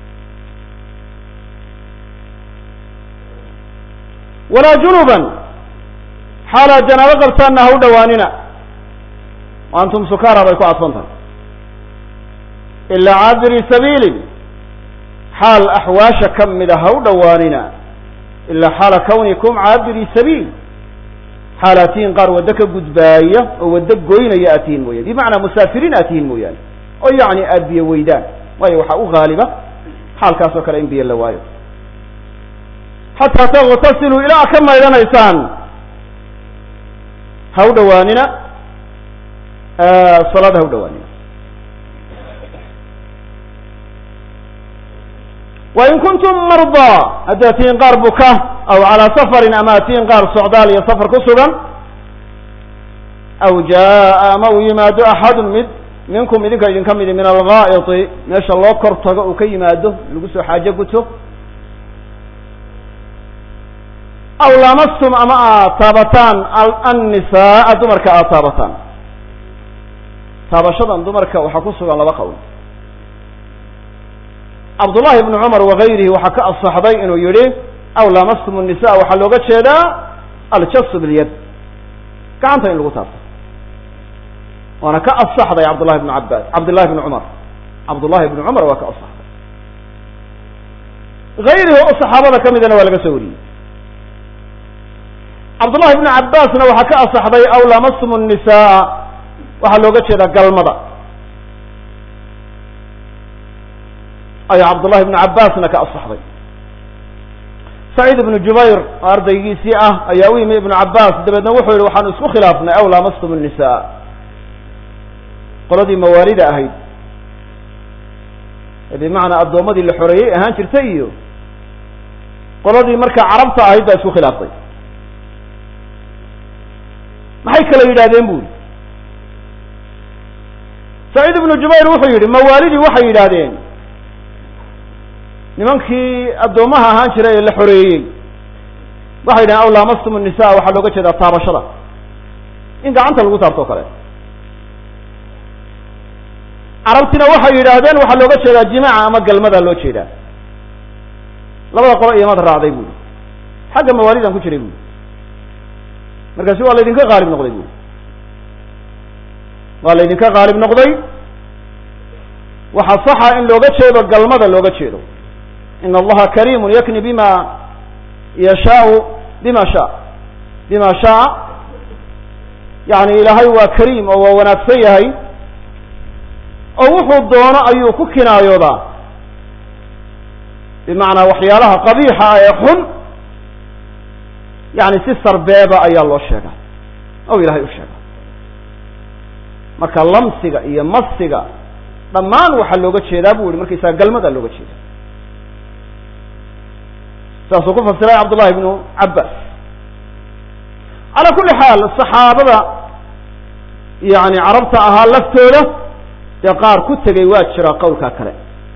walaa junuban xaalaad janaabo qabtaanna ha u dhowaanina wa antum sukaara bay ku cadfan tahay ilaa caabiri sabiilin xaal axwaasha ka mida ha u dhowaanina ilaa xaala kawnikum caabiri sabiil xaal aatihiin qaar waddo ka gudbaaya oo waddo goynaya aatihiin mooyane bimacnaa musaafiriin aatihiin mooyaane oo yacni aada biyo weydaan waayo waxaa u haaliba xaalkaas oo kale in biyo la waayo xataa taغtasiluu ilaa ka maydhanaysaan ha u dhawaanina salaada ha u dhawaanina wain kuntum mardaa haddaad tihiin qaar buka aw calaa safarin ama ad tihiin qaar socdaal iyo safar ku sugan aw jaa ama uu yimaado axadun mid minkum idinka idinka midi min algaa'iti meesha loo kor tago uu ka yimaado lagu soo xaajo guto aw lamastum ama aad taabataan annisaaa dumarka aad taabataan taabashadan dumarka waxaa ku sugan laba qowl cabdullahi ibnu cumar wagayrihi waxaa ka asaxday inuu yihi aw lamastum الnisa waxaa looga jeedaa aljasu bilyad gacanta in lagu taabto waana ka asaxday cabdullahi bnu cabas cabdullahi bnu cumar cabdullahi bnu cumar waa ka asaxday gayrihi oo saxaabada ka midana waa laga soo wariyey cabdullahi bnu cabasna waxaa ka asaxday aw lamastum الnisaa waxaa looga jeedaa galmada ayaa cabdullahi bnu cabasna ka asaxday saciid ibnu jubayr oo ardaygiisii ah ayaa u yimi ibnu cabas dabeedna wuxuu yihi waxaanu isku khilaafnay aw lamastum الnisaa qoladii mawaalida ahayd ee bimacnaa addoommadii la xoreeyey ahaan jirtay iyo qoladii markaa carabta ahayd baa isku khilaaftay maxay kala yidhahdeen bu yihi saciid ibnu jubayr wuxuu yidhi mawaalidii waxay yidhaahdeen nimankii addoommaha ahaan jiray ee la xoreeyey waxay yidhahdeen aw lamastum الnisa waxaa looga jeedaa taabashada in gacanta lagu taabto o kale carabtina waxay yidhaahdeen waxaa looga jeedaa jimaaca ama galmadaa loo jeedaa labada qolo iyomad raacday buuri xagga mawaalidan ku jiray buuri markaasi waa laydinka qaalib noqday buuri waa laydinka qaalib noqday waxaa saxa in looga jeedo galmada looga jeedo in allaha kariimun yakni bima yashaau bima shaa bima shaa yani ilaahay waa kariim oo waa wanaagsan yahay oo wuxuu doono ayuu ku kinaayoodaa bimacnaa waxyaalaha qabiixa ah ee xun yani si sarbeeba ayaa loo sheegaa oo ilahay u sheega marka lamsiga iyo masiga dhammaan waxaa looga jeedaa bu yihi markaysaga galmadaa looga jeeda saasuu ku fasiray cabdullahi ibnu cabas calaa kulli xaal saxaabada yani carabta ahaa laftooda dee qaar ku tegay waa jira qawlkaa kale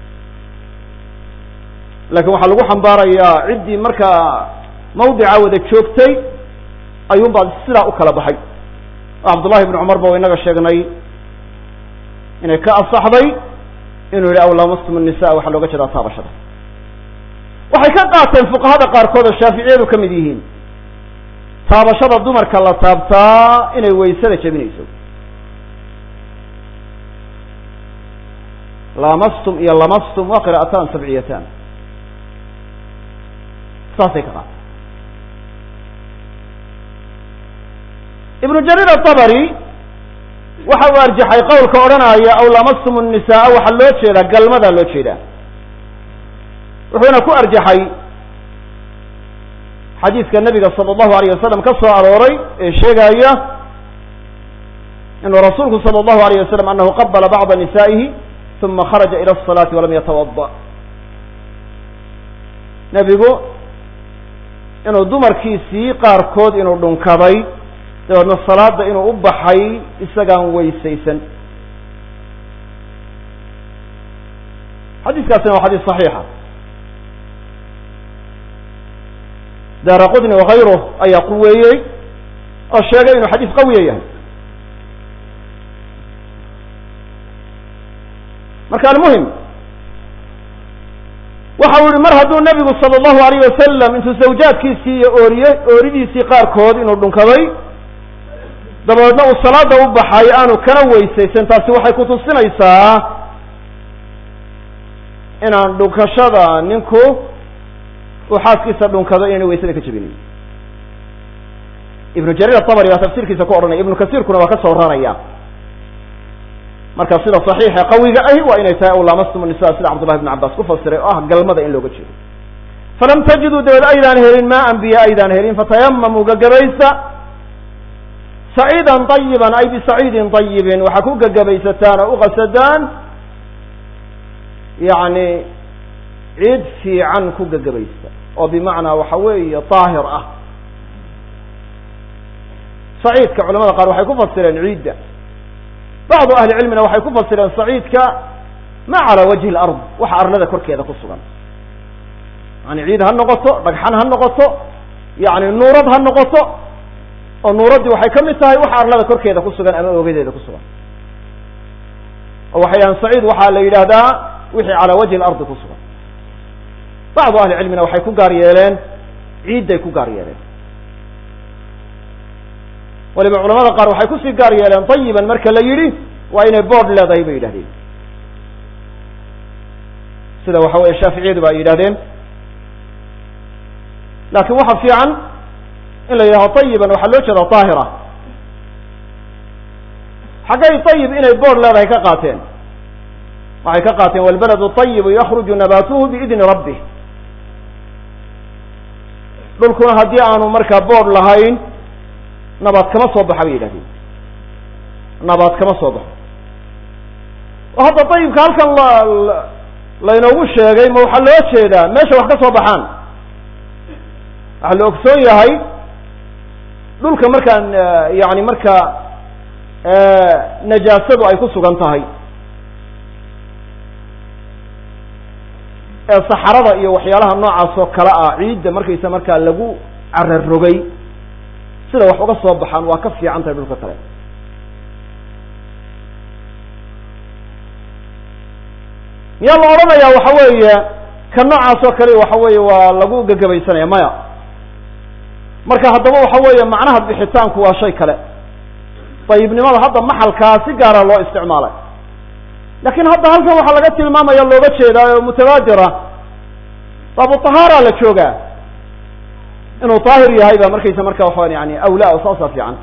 laakiin waxaa lagu xambaarayaa ciddii markaa mawdica wada joogtay ayuun baa sidaa u kala baxay oo cabdullahi ibnu cumar ba inaga sheegnay inay ka asaxday inuu yihi aw lamastum الnisa waxaa looga jeedaa taabashada waxay ka qaateen fuqahada qaarkood oo shaaficiyadu ka mid yihiin taabashada dumarka la taabtaa inay waysada jebinayso lamastum iyo lamastum waa qira'atan sabciyatan saasay ka qaata ibnu jariir atabari waxa uu arjaxay qowlka odhanaya aw lamastum الnisaa waxaa loo jeedaa galmadaa loo jeedaa wuxuuna ku arjaxay xadiiska nabiga salى اllahu alayh wasalam ka soo arooray ee sheegaya inuu rasuulku salى اllahu alayh wasalam anahu qabala bacda nisaa'ihi uma kharaja ilى الصalaati walam yatawada nebigu inuu dumarkiisii qaarkood inuu dhunkaday dabeedna salaada inuu u baxay isagaan weysaysan xadiiskaasina waa xadiis صaxiixa daara qudni wakayruh ayaa quweeyey oo sheegay inuu xadiis qawiya yahay marka almuhim waxa uu yihi mar hadduu nebigu salى اllahu alayh wasalam intuu zawjaadkiisii iyo ooriye ooridiisii qaarkood inuu dhunkaday dabeedna uu salaada u baxay aanu kana weysaysan taasi waxay kutusinaysaa inaan dhunkashada ninku uu xaaskiisa dhunkado inayna weysada ka jebinayn ibnu jariir atabari baa tafsiirkiisa ku odhanaya ibnu kasiirkuna waa ka soo raraya marka sida saxiixa qawiga ahi waa inay tahay aw laamastum nisa sida cabdullahi bn cabbaas ku fasiray oo ah galmada in looga jeedo falam tajiduu dabeed aydaan helin maa an biyo aydaan helin fatayamamuu gagabaysta saciidan ayiban ay bisaciidin ayibin waxaa ku gagabaysataan oo uqasadaan yani ciid fiican ku gagabaysta oo bimacnaa waxa weeye daahir ah saciidka culamada qaar waxay ku fasireen ciidda bacdu ahli cilmina waxay ku fasireen saciidka ma calaa wajhi lard waxa arlada korkeeda ku sugan yani ciid ha noqoto dhagxan ha noqoto yani nuurad ha noqoto oo nuuraddii waxay ka mid tahay waxa arlada korkeeda ku sugan ama oogadeeda ku sugan oo waxay yahaan saciid waxaa la yidhaahdaa wixii calaa wajhi lardi ku sugan bacdu ahli cilmina waxay ku gaar yeeleen ciidday ku gaar yeeleen waliba culamada qaar waxay kusii gaar yeeleen tayiban marka la yidhi waa inay board leedahay bay yidhahdeen sida waxa weye shaaficiyadu ba ay yidhahdeen laakiin waxa fiican in la yidhahdo tayiban waxaa loo jeeda daahira xaggay tayib inay board leedahay ka qaateen waxay ka qaateen walbaladu tayibu yakruju nabatuhu biidni rabbih dhulkuna haddii aanu markaa board lahayn nabaad kama soo baxa bay yidhahdeen nabaad kama soo baxo oo hadda dayibka halkan la laynoogu sheegay ma waxaa loo jeedaa meesha wax ka soo baxaan waxaa la ogsoon yahay dhulka markaan yani markaa najaasadu ay ku sugan tahay ee saxarada iyo waxyaalaha noocaas oo kale ah ciidda markaysa markaa lagu cararogay sida wax uga soo baxaan waa ka fiican tahay dhulka kale miyaa la odhanayaa waxa weeye ka noocaas oo kale waxa weeye waa lagu gagabaysanaya maya marka haddaba waxa weeye macnaha bixitaanku waa shay kale dayibnimada hadda maxalkaa si gaara loo isticmaalay lakin hadda halkan waxaa laga tilmaamaya looga jeedaa oo mutabaadira baabu tahaara la joogaa inuu daahir yahay ba markaysa marka waxaan yani awla o saasa fiican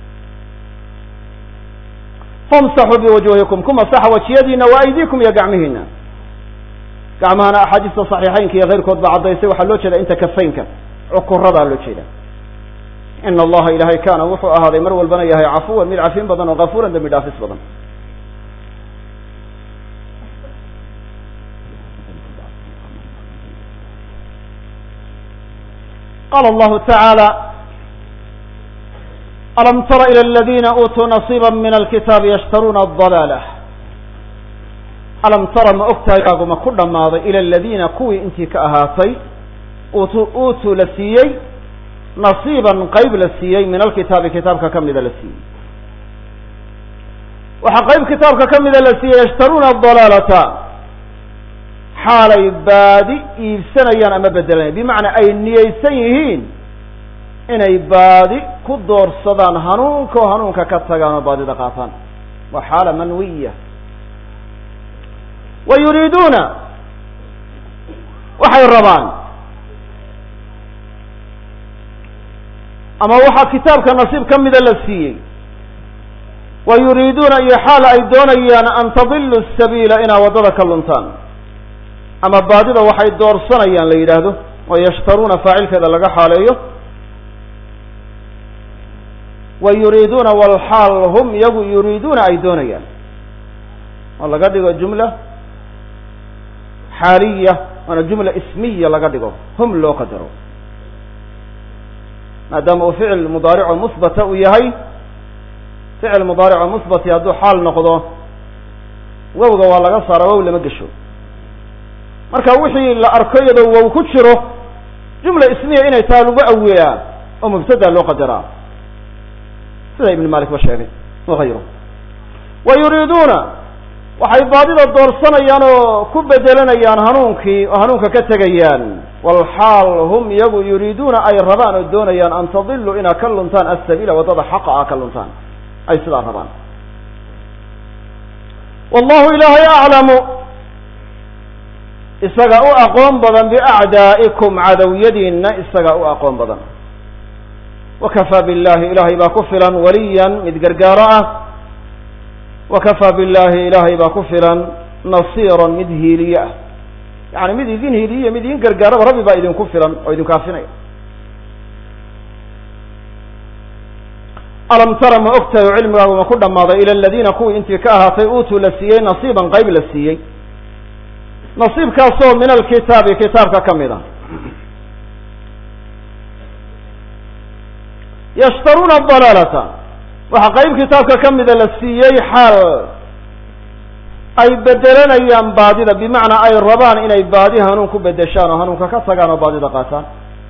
famsaxuu biwujuhikum ku masaxa wajiyadiina wa aydiikum iyo gacmihiina gacmahana axaadiista saxiixeynka iyo keyrkood ba caddaysay waxaa loo jeeda inta kafaynka cukuradaa loo jeeda ina allaha ilahay kaana wuxuu ahaaday mar walbana yahay cafuwan mid cafin badan oo kafuuran dambi dhaafis badan qala allahu tacaala alam tara ilى اladina uutuu nasiiba min alkitaabi yashtaruuna adalaalah alam tara ma ogtahay kaaguma ku dhammaaday ila aladiina kuwii intii ka ahaatay utu uutuu la siiyey nasiiban qayb la siiyey min alkitaabi kitaabka ka mida la siiyey waxaa qayb kitaabka ka mida la siiyey yashtaruuna adalaalata xaalay baadi iibsanayaan ama bedelanaya bimacnaa ay niyeysan yihiin inay baadi ku doorsadaan hanuunka oo hanuunka ka tagaan oo baadida qaataan waa xaala manwiya wa yuriiduuna waxay rabaan ama waxaa kitaabka nasiib ka mida la siiyey wa yuriiduuna iyo xaal ay doonayaan an tadilu sabiila inaa waddada ka luntaan ama baadida waxay doorsanayaan la yidhaahdo oo yashtaruuna faacilkeeda laga xaaleeyo wa yuriiduuna walxaal hum iyagu yuriiduuna ay doonayaan oo laga dhigo jumla xaaliya waana jumla ismiya laga dhigo hum loo qadaro maadaama uu ficil mudaarico musbata uu yahay ficil mudaarico musbati hadduu xaal noqdo wowga waa laga saara wow lama gesho marka wixii la arko iyadoo wow ku jiro jumla ismiya inay taha lagu awiyaa oo mubtada loo qadaraa sida ibn malik ba sheegay wagayru wa yuriiduuna waxay baadida doorsanayaan oo ku bedelanayaan hanuunkii oo hanuunka ka tegayaan walxaal hum iyagu yuriiduuna ay rabaan oo doonayaan an tadiluu inaa ka luntaan asabiila waddada xaqa ah ka luntaan ay sidaa rabaan wallahu ilaahay aclamu isaga u aqoon badan biacdaa'ikum cadowyadiinna isaga u aqoon badan wakafaa billahi ilaahay baa ku filan waliyan mid gargaaro ah wakafaa billahi ilaahay baa ku filan nasiiran mid hiiliye ah yani mid idin hiiliye mid idin gargaaraba rabbi baa idinku filan oo idinku afinaya alam tara ma ogtahay oo cilmigaagu ma ku dhammaaday ila aladiina kuwii intii ka ahaatay uutuu la siiyey nasiiban qayb la siiyey nasiibkaasoo min alkitaabi kitaabka ka mid a yashtaruuna dalaalata waxaa qayb kitaabka ka mida la siiyey xaal ay bedelanayaan baadida bimacnaa ay rabaan inay baadi hanuun ku bedeshaan oo hanuunka ka tagaan oo baadida qaataan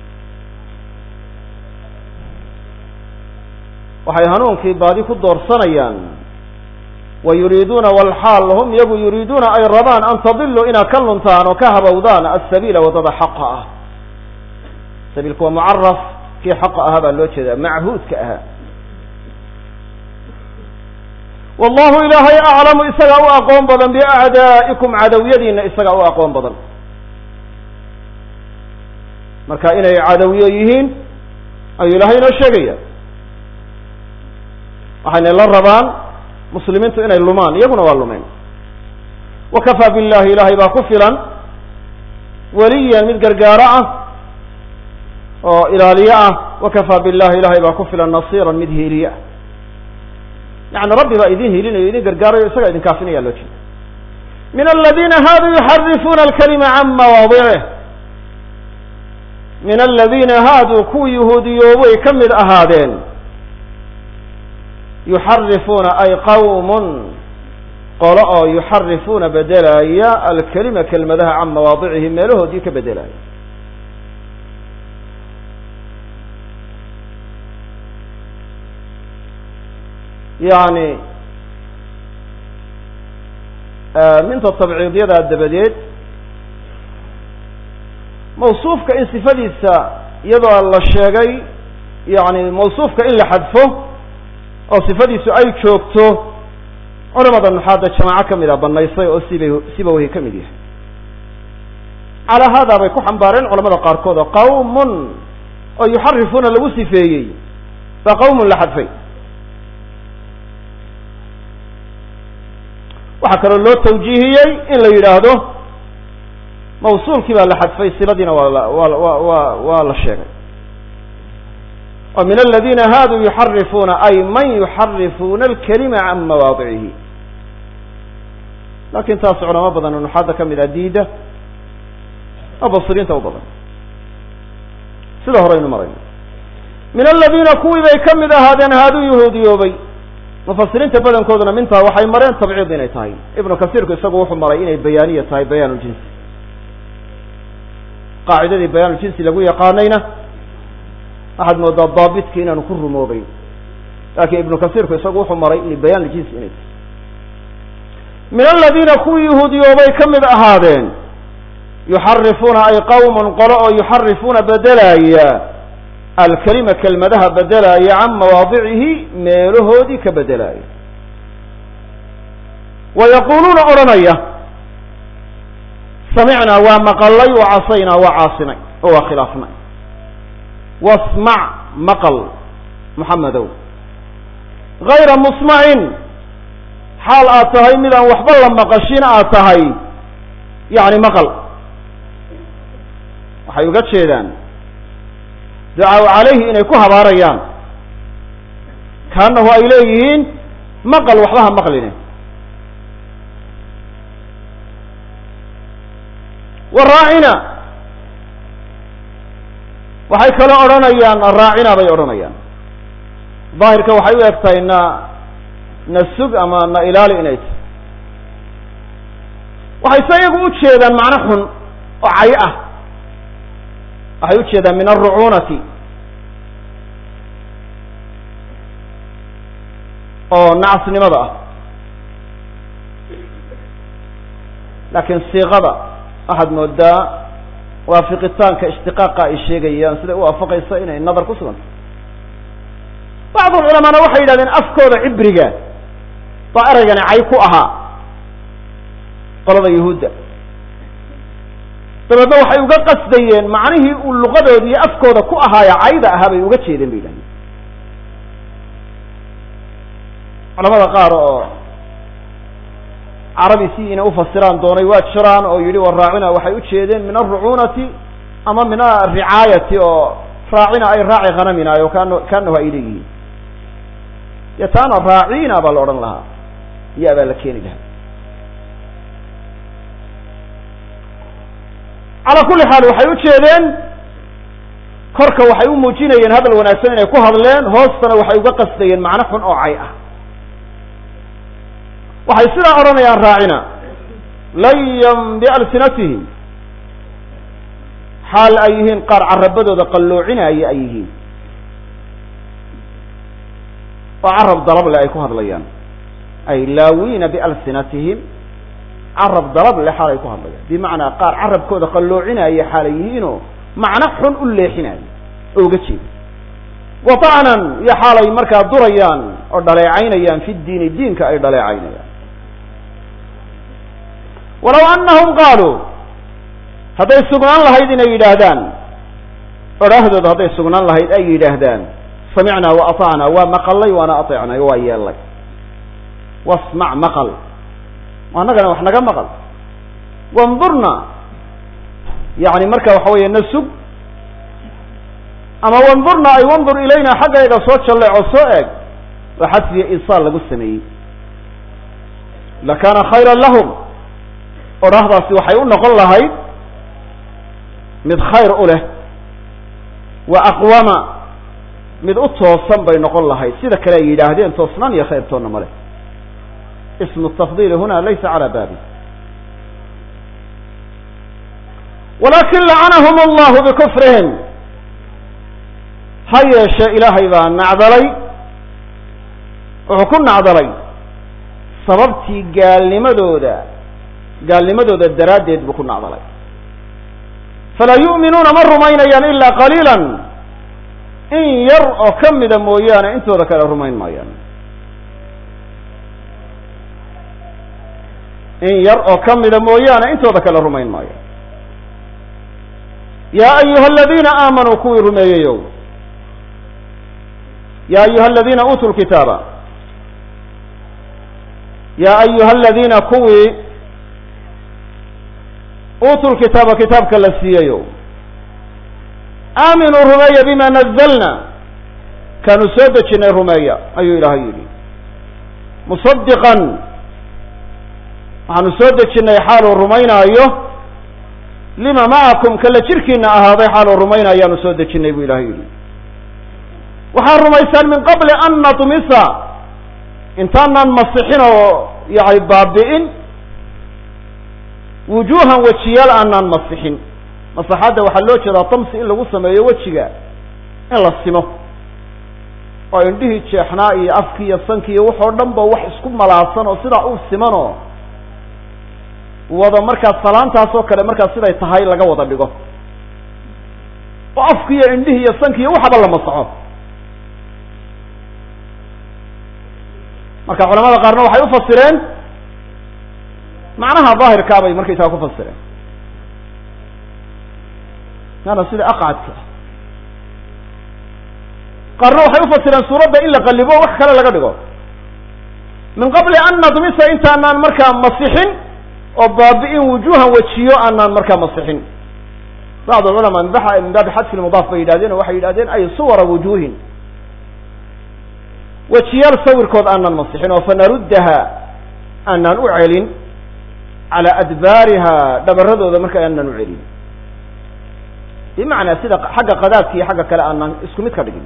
waxay hanuunkii baadi ku doorsanayaan wa yuriiduuna walxaal hum iyagu yuriiduuna ay rabaan an tadiluu inaad ka luntaan oo ka habowdaan asabiila waddada xaqa ah sabiilku waa mucaraf kii xaqa ahaa baa loo jeedaa machuudka ahaa wallahu ilaahay aclamu isagaa u aqoon badan biacdaa'ikum cadowyadiina isagaa u aqoon badan marka inay cadowyo yihiin ayuu ilaahay inoo sheegaya waxayna la rabaan muslimiintu inay lumaan iyaguna waa lumeen wakafaa billahi ilaahay baa ku filan weliyan mid gargaaro ah oo ilaaliye ah wakafaa billahi ilahay baa ku filan nasiiran mid hiiliye ah yani rabbi baa idin hiilinayo idin gargaarayo isagaa idin kaafinaya loo jeeda min aladiina haaduu yuxarifuuna alkalima can mawaadicih min aladiina haaduu kuwii yahuudiyoobay ka mid ahaadeen yuxarifuuna ay qawmun qolo oo yuxarifuuna bedelaya alkelima kelmadaha can mawaadicihi meelahoodii ka bedelaya yani minta tabciidyada dabadeed mawsuufka in sifadiisa iyadoo la sheegay yani mawsuufka in la xadfo oo sifadiisu ay joogto culamada nuxaadda jamaaco ka mid a banaysay oo siba sibawahi ka mid yahay calaa haadaa bay ku xambaareen culamada qaarkood oo qawmun oo yuxarifuuna lagu sifeeyey baa qawmun la xadfay waxaa kaloo loo tawjiihiyey in la yidhaahdo mawsuulkii baa la xadfay siladiina waa la waa wa wa waa la sheegay oo min aladina haaduu yuxarifuuna ay man yuxarifuuna alkalima can mawaadicihi lakin taas culamo badan oo nuxaadda ka mid ah diida oo basiriinta u badan sida horeynu marayno min aladina kuwii bay ka mid ahaadeen haaduu yahuudiyoobay mufasiriinta badankooduna mintaa waxay mareen tabciid inay tahay ibnu kasiirku isagu wuxuu maray inay bayaaniya tahay bayaan ljinsi qaacidadii bayaan ljinsi lagu yaqaanayna waxaad moodaa daabitki inaanu ku rumoobeyn laakiin ibnu kasiirku isagu wuxuu maray in bayaan ljinsi inay tahay min aladiina kuwii yahuudiyoobay ka mid ahaadeen yuxarifuuna ay qawmun qolo oo yuxarifuuna bedelaya alkelima kelmadaha bedelaya can mawaadicihi meelahoodii ka bedelaya wa yaquuluuna odhanaya samicnaa waa maqalay wa casaynaa waa caasinay oo waa khilaafnay wasmac maqal muxamedow gayra musmacin xaal aad tahay mid aan waxba la maqashin aad tahay yani maqal waxay uga jeedaan ducaa calayhi inay ku habaarayaan kaanahu ay leeyihiin maqal waxba ha maqline waraacina waxay kale odhanayaan raacina bay odhanayaan daahirka waxay u eg tahay na na sug ama na ilaali inay tahay waxay se iyagu u jeedaan macno xun oo cay ah waxay u jeedaan min alrucuunati oo nacasnimada ah laakiin siiqada waxaad moodaa waafiqitaanka ishtiqaaqa ay sheegayaan siday u waafaqaysa inay nadar ku suganta bacdu culamaana waxay yidhahdeen afkooda cibriga baa eraygani cay ku ahaa qolada yahuudda dabeedna waxay uga qasdayeen macnihii uu luqadooda iyo afkooda ku ahaaya cayda ahaa bay uga jeedeen bay yidhahdeen culamada qaar oo carabi si inay ufasiraan doonay waa jiraan oo yidhi wa raacina waxay ujeedeen min alrucunati ama min aricaayati oo raacina ay raaci khanaminaayo kan kaanahu ay leeyihiin dee taana raacina baa la odhan lahaa ya baa la keeni lahaa calaa kulli xaal waxay ujeedeen korka waxay u muujinayeen hadal wanaagsan inay ku hadleen hoostana waxay uga qasdayeen macno xun oo cay ah waxay sidaa odhanayaan raacina layan bialsinatihim xaal ay yihiin qaar carabadooda qalloocinaya ay yihiin oo carab dalable ay ku hadlayaan ay laawiina bialsinatihim carab dalab le xaal ay ku hadlayaan bimacnaa qaar carabkooda qalloocinaya xaalay yihiinoo macno xun u leexinaya oo uga jeeda watacnan iyo xaalay markaa durayaan oo dhaleecaynayaan fi diini diinka ay dhaleecaynayaan walaw anahum qaaluu hadday sugnaan lahayd inay yidhaahdaan odhaahdooda hadday sugnaan lahayd ay yidhaahdaan samicnaa wa atacnaa waa maqalay waana ateecnay waa yeelay wasmac maqal annagana wax naga maqal wandurna yani marka waxa weeye na sug ama wandurna ay wandur ilayna xaggayga soo jalleec oo soo eeg waa xadfiya isaal lagu sameeyey lakaana khayran lahum odhahdaasi waxay u noqon lahayd mid khayr u leh wa aqwama mid u toosan bay noqon lahayd sida kale ay yidhaahdeen toosnaan iyo khayrtoonna ma leh ismu tafdiili huna laysa calaa baabi walakin lacanahum allahu bikufrihim ha yeeshe ilaahay baa nacdalay wuxuu ku nacdalay sababtii gaalnimadooda gaalnimadooda daraaddeed buu ku nacdalay falaa yu'minuuna ma rumaynayaan ilaa qaliila in yar oo ka mida mooyaane intooda kale rumayn maayaan in yar oo ka mida mooyaane intooda kale rumayn maayaan yaa ayuha aladiina aamanuu kuwii rumeeyeyow ya ayuha aladiina uutuu lkitaaba ya ayuha aladiina kuwii uutuu lkitaaba kitaabka la siiyayo aaminuu rumeeya bima nazalna kaanu soo dejinay rumeeya ayuu ilaahay yidhi musadiqan waxaanu soo dejinay xaaluu rumaynaayo lima macakum kala jirkiina ahaaday xaaluu rumaynayaanu soo dejinay buu ilahay yidhi waxaad rumaysaan min qabli an natmisa intaanaan masixin oo yani baabi'in wujuuhan wejiyaal aanaan masixin masaxadda waxaa loo jeedaa tamsi in lagu sameeyo wejiga in la simo oo indhihii jeexnaa iyo afkii iyo sankii iyo waxoo dhan ba wax isku malaasan oo sidaa u simanoo wada markaas salaantaas oo kale markaas siday tahay laga wada dhigo oo afki iyo indhihii iyo sankii iyo waxaba la masaxo marka culamada qaarna waxay ufasireen macnaha daahirkaa bay markaysaga ku fasireen yaana sida aqcadka qaarna waxay ufasireen suuradda in la qalibo wax kale laga dhigo min qabli an nadmisa intaanaan markaa masixin oo baabi'in wujuhan wejiyo aanaan markaa masixin bacd culamaa min baabi xadfi lmudaaf bay yidhahdeen oo waxay yidhahdeen ay suwara wujuhin wejiyaal sawirkood aanaan masixin oo fanaruddaha aanaan u celin calaa adbaariha dhabaradooda marka aanaan u celin bimacnaa sida xagga qadaadka iyo xagga kale aanaan isku mid ka dhigin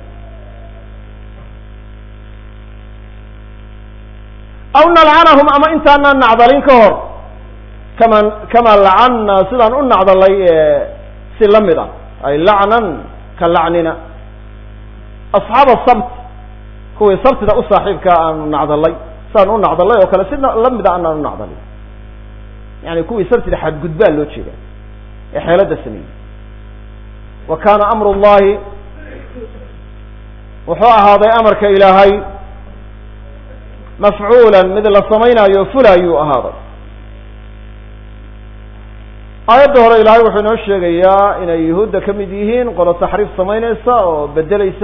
aw nalcanahum ama intaanaan nacdalin ka hor kama kama lacanna sidaan u nacdalay si la mid ah ay lacnan ka lacnina asxaaba sabt kuwii sabtida u saaxiibkaa aanu nacdalay sidaan u nacdalay oo kale si lamida aanaan u nacdalin yani kuwii sabtida xadgudbaa loo jeeda ee xeelada sameeyey wa kaana amru llahi wuxuu ahaaday amarka ilaahay mafcuulan mid la samaynayo fulayuu ahaaday aayadda hore ilaahay wuxuu inoo sheegayaa inay yuhuudda ka mid yihiin qolo taxriif samaynaysa oo bedeleysa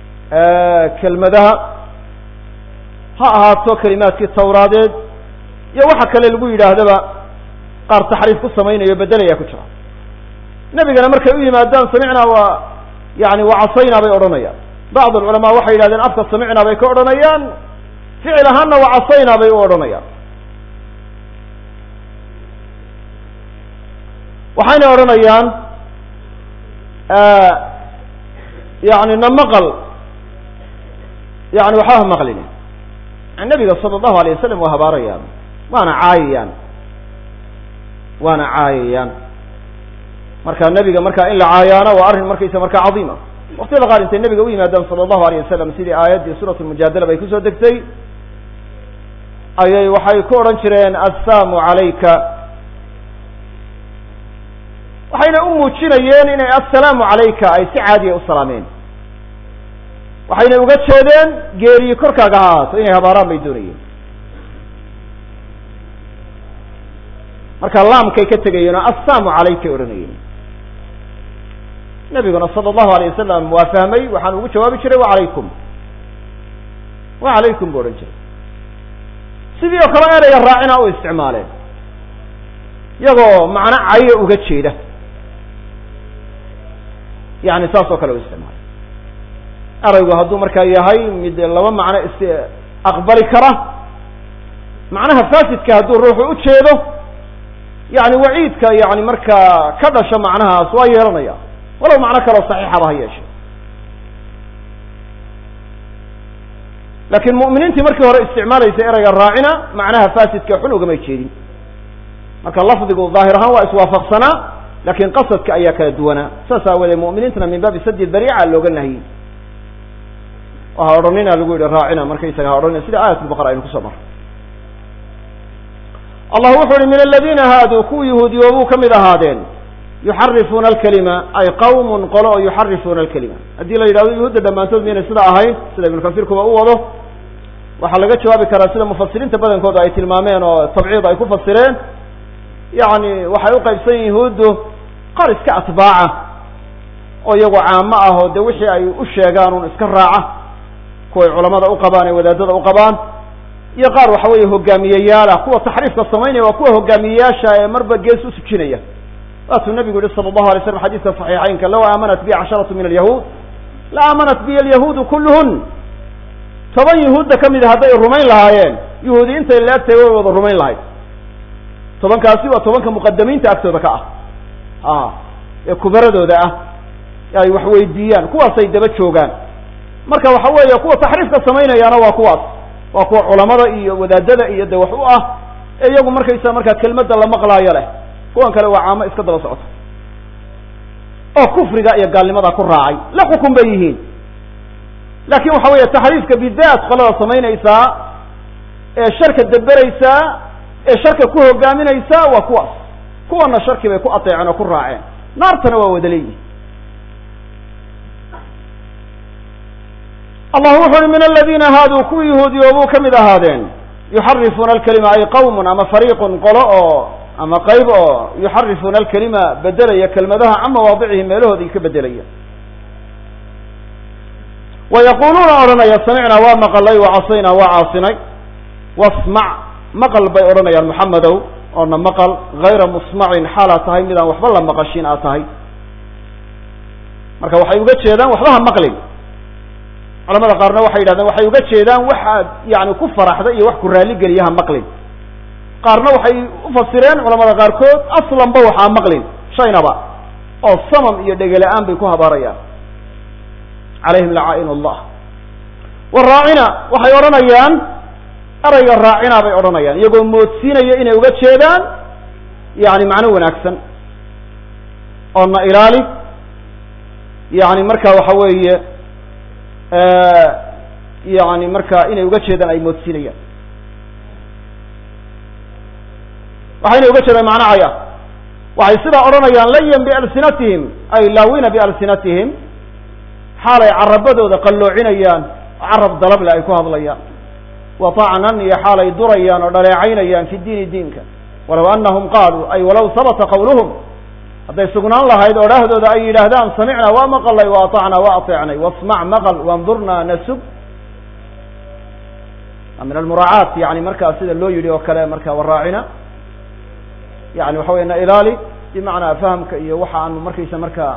kelmadaha ha ahaato kelimaadkii tawraadeed iyo waxa kale lagu yidhaahdaba qaar taxriif ku samaynayo bedelaya ku jira nebigana markay u yimaadaan samicnaa waa yani wacasaynaa bay odhanayaan bacd alculamaa waxay yidhahdeen afka samicnaa bay ka odhanayaan ficil ahaanna wacasaynaa bay u odhanayaan waxayna odhanayaan yani na maqal yani waxba ha maqlin nabiga sala allahu alayh wasalam waa habaarayaan waana caayayaan waana caayayaan marka nebiga marka in la caayaana waa arrin markaysa markaa cadiima waqtiyada qaar intay nebiga u yimaadaan sala allahu alayh wasalam sidii aayaddii suurat lmujaadala bay kusoo degtay ayay waxay ku odhan jireen assaamu calayka waxayna u muujinayeen inay assalaamu calayka ay si caadiya u salaameen waxayna uga jeedeen geeriyi korkaaga ha ahaato inay habaaraan bay doonayeen marka laamkay ka tegayeen oo assaamu calaykay odhanayeen nebiguna sala allahu alayh wasalam waa fahmay waxaan ugu jawaabi jiray wacalaykum wacalaykum bu odhan jiray sidii oo kale ereyga raacina u isticmaaleen iyagoo macno cayo uga jeeda yani saas oo kale u isticmaalay eraygu hadduu markaa yahay mid laba macno is aqbali kara macnaha fasidka hadduu ruuxu u jeedo yani waciidka yani markaa ka dhasho macnahaas waa yeelanaya walow macno kaleo saxiixaba ha yeeshe laakiin mu'miniintii markii hore isticmaalaysa ereyga raacina macnaha fasidka xun ugamay jeedin marka lafdigu daahir ahaan waa iswaafaqsanaa lakin qasadka ayaa kala duwanaa saas aawoodee mu'miniintana min baabi sadi dariica looga nahiyey ha odhanina lagu yihi raacina markaysaga ha odhanina sida aayat lbaqara aynu kusoo marray allah wuxu uhi min aladiina haaduu kuwa yahuudiyoobuu ka mid ahaadeen yuxarifuuna alkalima ay qawmun qolo oo yuxarifuuna alkalima haddii la yidhahdo yahuudda dhammaantood miynay sida ahayn sida ibnu kasiir kuba u wado waxaa laga jawaabi karaa sida mufasiriinta badankooda ay tilmaameen oo tabciid ay ku fasireen yani waxay uqaybsan yihin yahuuddu qaar iska atbaaca oo iyagoo caamo ah oo de wixii ay u sheegaan un iska raaca kuway culamada u qabaan ee wadaadada u qabaan iyo qaar waxa weeye hogaamiyeyaala kuwa taxriifka samaynaya waa kuwa hogaamiyeyaasha ee marba gees usujinaya waatuu nabigu yihi sala allahu alay slam xadiiska saxiixeynka law aamanat bi casharatu min alyahuud la aamanat biy alyahuudu kulluhun toban yahuudda ka mid a hadday rumayn lahaayeen yahuudi intay laegtahay way wada rumayn lahayd tobankaasi waa tobanka muqadamiinta agtooda ka ah a ee kubaradooda ah ay wax weydiiyaan kuwaasay daba joogaan marka waxa weeye kuwa taxriifka samaynayaana waa kuwaas waa kuwa culamada iyo wadaadada iyo de wax u ah ee iyagu markaysa markaa kelmadda la maqlaayo leh kuwan kale waa caamo iska daba socota oo kufriga iyo gaalnimada ku raacay la xukun bay yihiin laakin waxa weeye taxriifka bidaat qolada samaynaysaa ee sharka daberaysaa ee sharka ku hogaaminaysaa waa kuwaas kuwana sharki bay ku ateeceen oo ku raaceen naartana waa wada leeyihin allah wuxu uhi min aladiina haaduu kuwii yahuudiyoobuu ka mid ahaadeen yuxarifuuna alkalima ay qawmun ama fariiqun qolo oo ama qayb oo yuxarifuuna alkalima bedelaya kelmadaha can mawaadicihi meelahoodii ka bedelaya wa yaquluuna odhanaya samicnaa waa maqalay wa casaynaa waa caasinay wasmac maqal bay odhanayaan moxamedow oona maqal hayra musmacin xaalaad tahay midaan waxba la maqashin aad tahay marka waxay uga jeedaan waxba ha maqlin culamada qaarna waxay yidhahdeen waxay uga jeedaan waxaad yani ku faraxda iyo wax ku raalligeliya ha maqlin qaarna waxay ufasireen culamada qaarkood aslanba waxaa maqlin shaynaba oo samam iyo dhegela-aan bay ku habaarayaan calayhim lacaain allah waraacina waxay odhanayaan erayga raacina bay odhanayaan iyagoo moodsiinaya inay uga jeedaan yani macno wanaagsan oo na ilaali yani marka waxa weeye yani marka inay uga jeedaan ay moodsiinayaan waxayna uga jeedaan macno caya waxay sidaa odhanayaan layan bialsinatihim ay laawina bialsinatihim xaalay carabadooda qalloocinayaan carab dalable ay ku hadlayaan wa tacnan iyo xaalay durayaan oo dhaleecaynayaan fi diini diinka walaw anahum qaaluu ay walaw habata qawluhum hadday sugnaan lahayd odhaahdooda ay yidhaahdaan samicnaa waa maqalay wa atacnaa waa ateecnay wasmac maqal wandurnaa nasug min almuraacaat yani markaa sida loo yidhi oo kale marka waraacina yani waxa wey na ilaali bimacnaa fahamka iyo waxa aanu markaysa markaa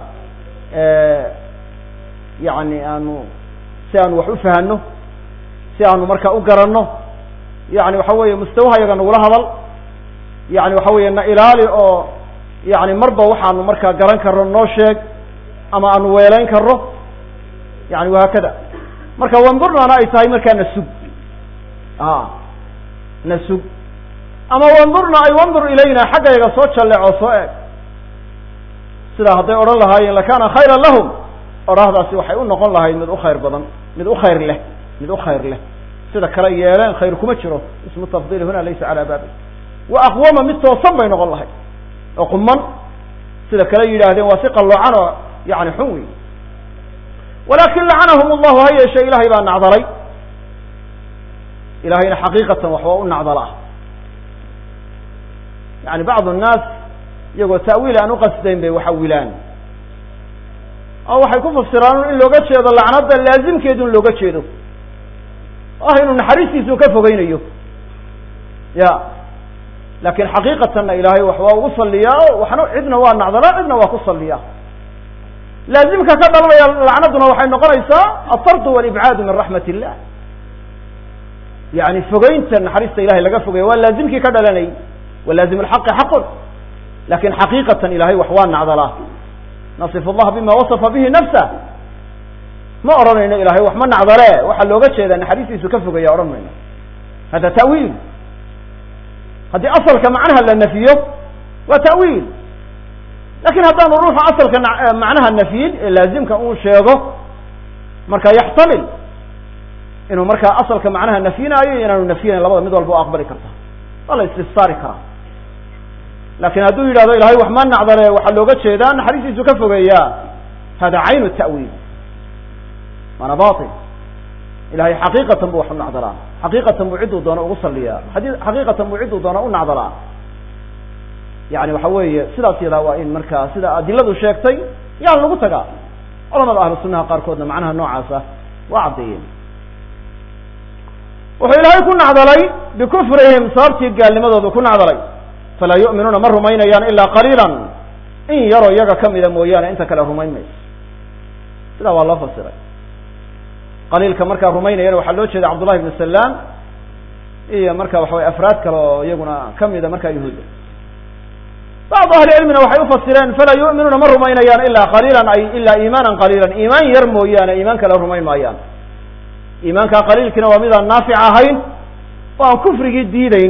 yani aanu si aanu wax u fahano si aanu marka u garanno yani waxa weeye mustawahayaga nagula hadal yani waxa weeye na ilaali oo yani marba waxaanu markaa garan karno noo sheeg ama aanu weelayn karno yani wahaakada marka wandurnana ay tahay markaa na sug a na sug ama wandurna ay wandur ilayna xaggayga soo jalleec oo soo eeg sidaa hadday odhan lahaayeen lakana khayran lahum odhahdaasi waxay u noqon lahayd mid u khayr badan mid u khayr leh mid u khayr leh sida kale yeeleen khayr kuma jiro ismu tafdil huna laysa calaa baabi wa aqwama mid toosan bay noqon lahayd oo quman sida kale yidhaahdeen waa si qalloocan oo yani xun wey walakin lacanahum allahu ha yeeshe ilahay baa nacdalay ilahayna xaqiiqatan waxba u nacdala yani bacdu nnaas iyagoo ta'wiil aan uqasdayn bay waxa wilaan oo waxay ku fasiraan in looga jeedo lacnada laazimkeedun looga jeedo ah inuu naxariistiisu ka fogeynayo ya lakin xaqiiqatanna ilaahay wax waa ugu saliyaa waxna cidna waa nacdalaa cidna waa ku saliyaa laazimka ka dhalanaya lacnaduna waxay noqonaysaa atardu walibcaadu min raxmat illah yani fogeynta naxariista ilahay laga fogeeya waa laazimkii ka dhalanayay walaazim lxaqi xaqun lakin xaqiiqatan ilahay wax waa nacdalaa nasif allah bima wasafa bihi nafsa ma odhanayno ilahay wax ma nacdale waxaa looga jeedaa naxariistiisu ka fogaya odhan mayno hada ta'wiil haddii asalka macnaha la nafiyo waa ta'wiil lakin haddaanu ruuxu asalka macnaha nafyin ee laazimka uu sheego marka yaxtamil inuu markaa asalka macnaha nafyinaayo iyo inaanu nafyinayn labada mid walba o aqbali karta waa la istifsaari karaa lakin hadduu yidhahdo ilahay wax ma nacdale waxaa looga jeedaa naxariistiisu ka fogeeyaa hada caynu ta'wiil waana bail ilahay xaqiiqatan bu wax u nacdalaa xaqiiqatan buu cidduu doono ugu saliyaa adi xaqiiqatan buu cidduu doono u nacdalaa yani waxa weeye sidaas yadaa waa in markaa sida adiladu sheegtay yaan lagu tagaa culamada ahlu sunaha qaarkoodna macnaha noocaasa waa caddeeyeen wuxuu ilaahay ku nacdalay bikufrihim sababtii gaalnimadoodu ku nacdalay falaa yu'minuuna ma rumaynayaan ilaa qaliilan in yaroo iyaga kamida mooyaane inta kale rumayn mayso sidaa waa loo fasiray qaliilka markaa rumaynayana waxaa loo jeeda cabdullahi ibnu salaam iyo marka waxa weye afraad kale oo iyaguna kamida markaa yahuudda bacdu ahli cilmina waxay ufasireen falaa yu'minuuna ma rumaynayaan ilaa qaliilan ay ilaa iimaanan qaliilan iimaan yar mooyaane iimaan kale rumayn maayaan iimaankaa qaliilkiina waa midaan naafic ahayn oo aan kufrigii diideyn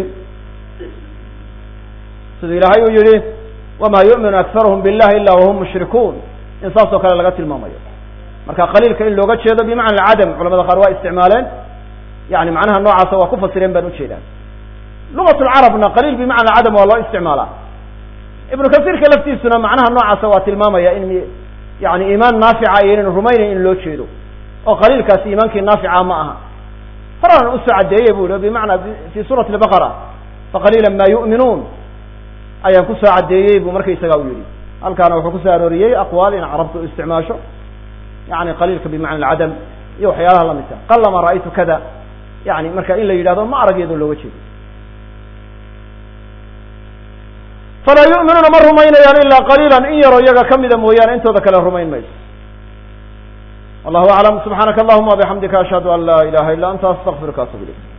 siduu ilaahay uu yihi wama yu'minu akharuhum billahi ila wahum mushrikuun in saas oo kale laga tilmaamayo marka qaliilka in looga jeedo bimacna alcadam culamada qaar waa isticmaaleen yani macnaha noocaasa waa ku fasireen baan ujeedaa lugat lcarabna qaliil bimacna alcadam waa loo isticmaalaa ibnu kasiirka laftiisuna macnaha noocaasa waa tilmaamaya in yani iimaan naafica ayaynan rumaynayn in loo jeedo oo qaliilkaasi iimaankii naafica ma aha horaan usoo caddeeyey bu i bimacna fi suurati lbaqara faqaliila ma yu'minuun ayaan kusoo caddeeyey bu markaysaga u yihi halkaana wuxuu kusoo arooriyey aqwaal in carabtu isticmaasho yani qaliilka bimacna alcadam iyo waxyaalaha lamidka qalama ra'aytu kada yani marka in la yidhahdo ma arag iyadoo looga jeedo falaa yu'minuuna ma rumaynayaan ilaa qaliilan in yaroo iyaga kamida mooyaane intooda kale rumayn mayso wallahu aclam subxaanaka allahuma wabixamdika ashhadu an laa ilaha illa anta astaqfiruka atub ilayk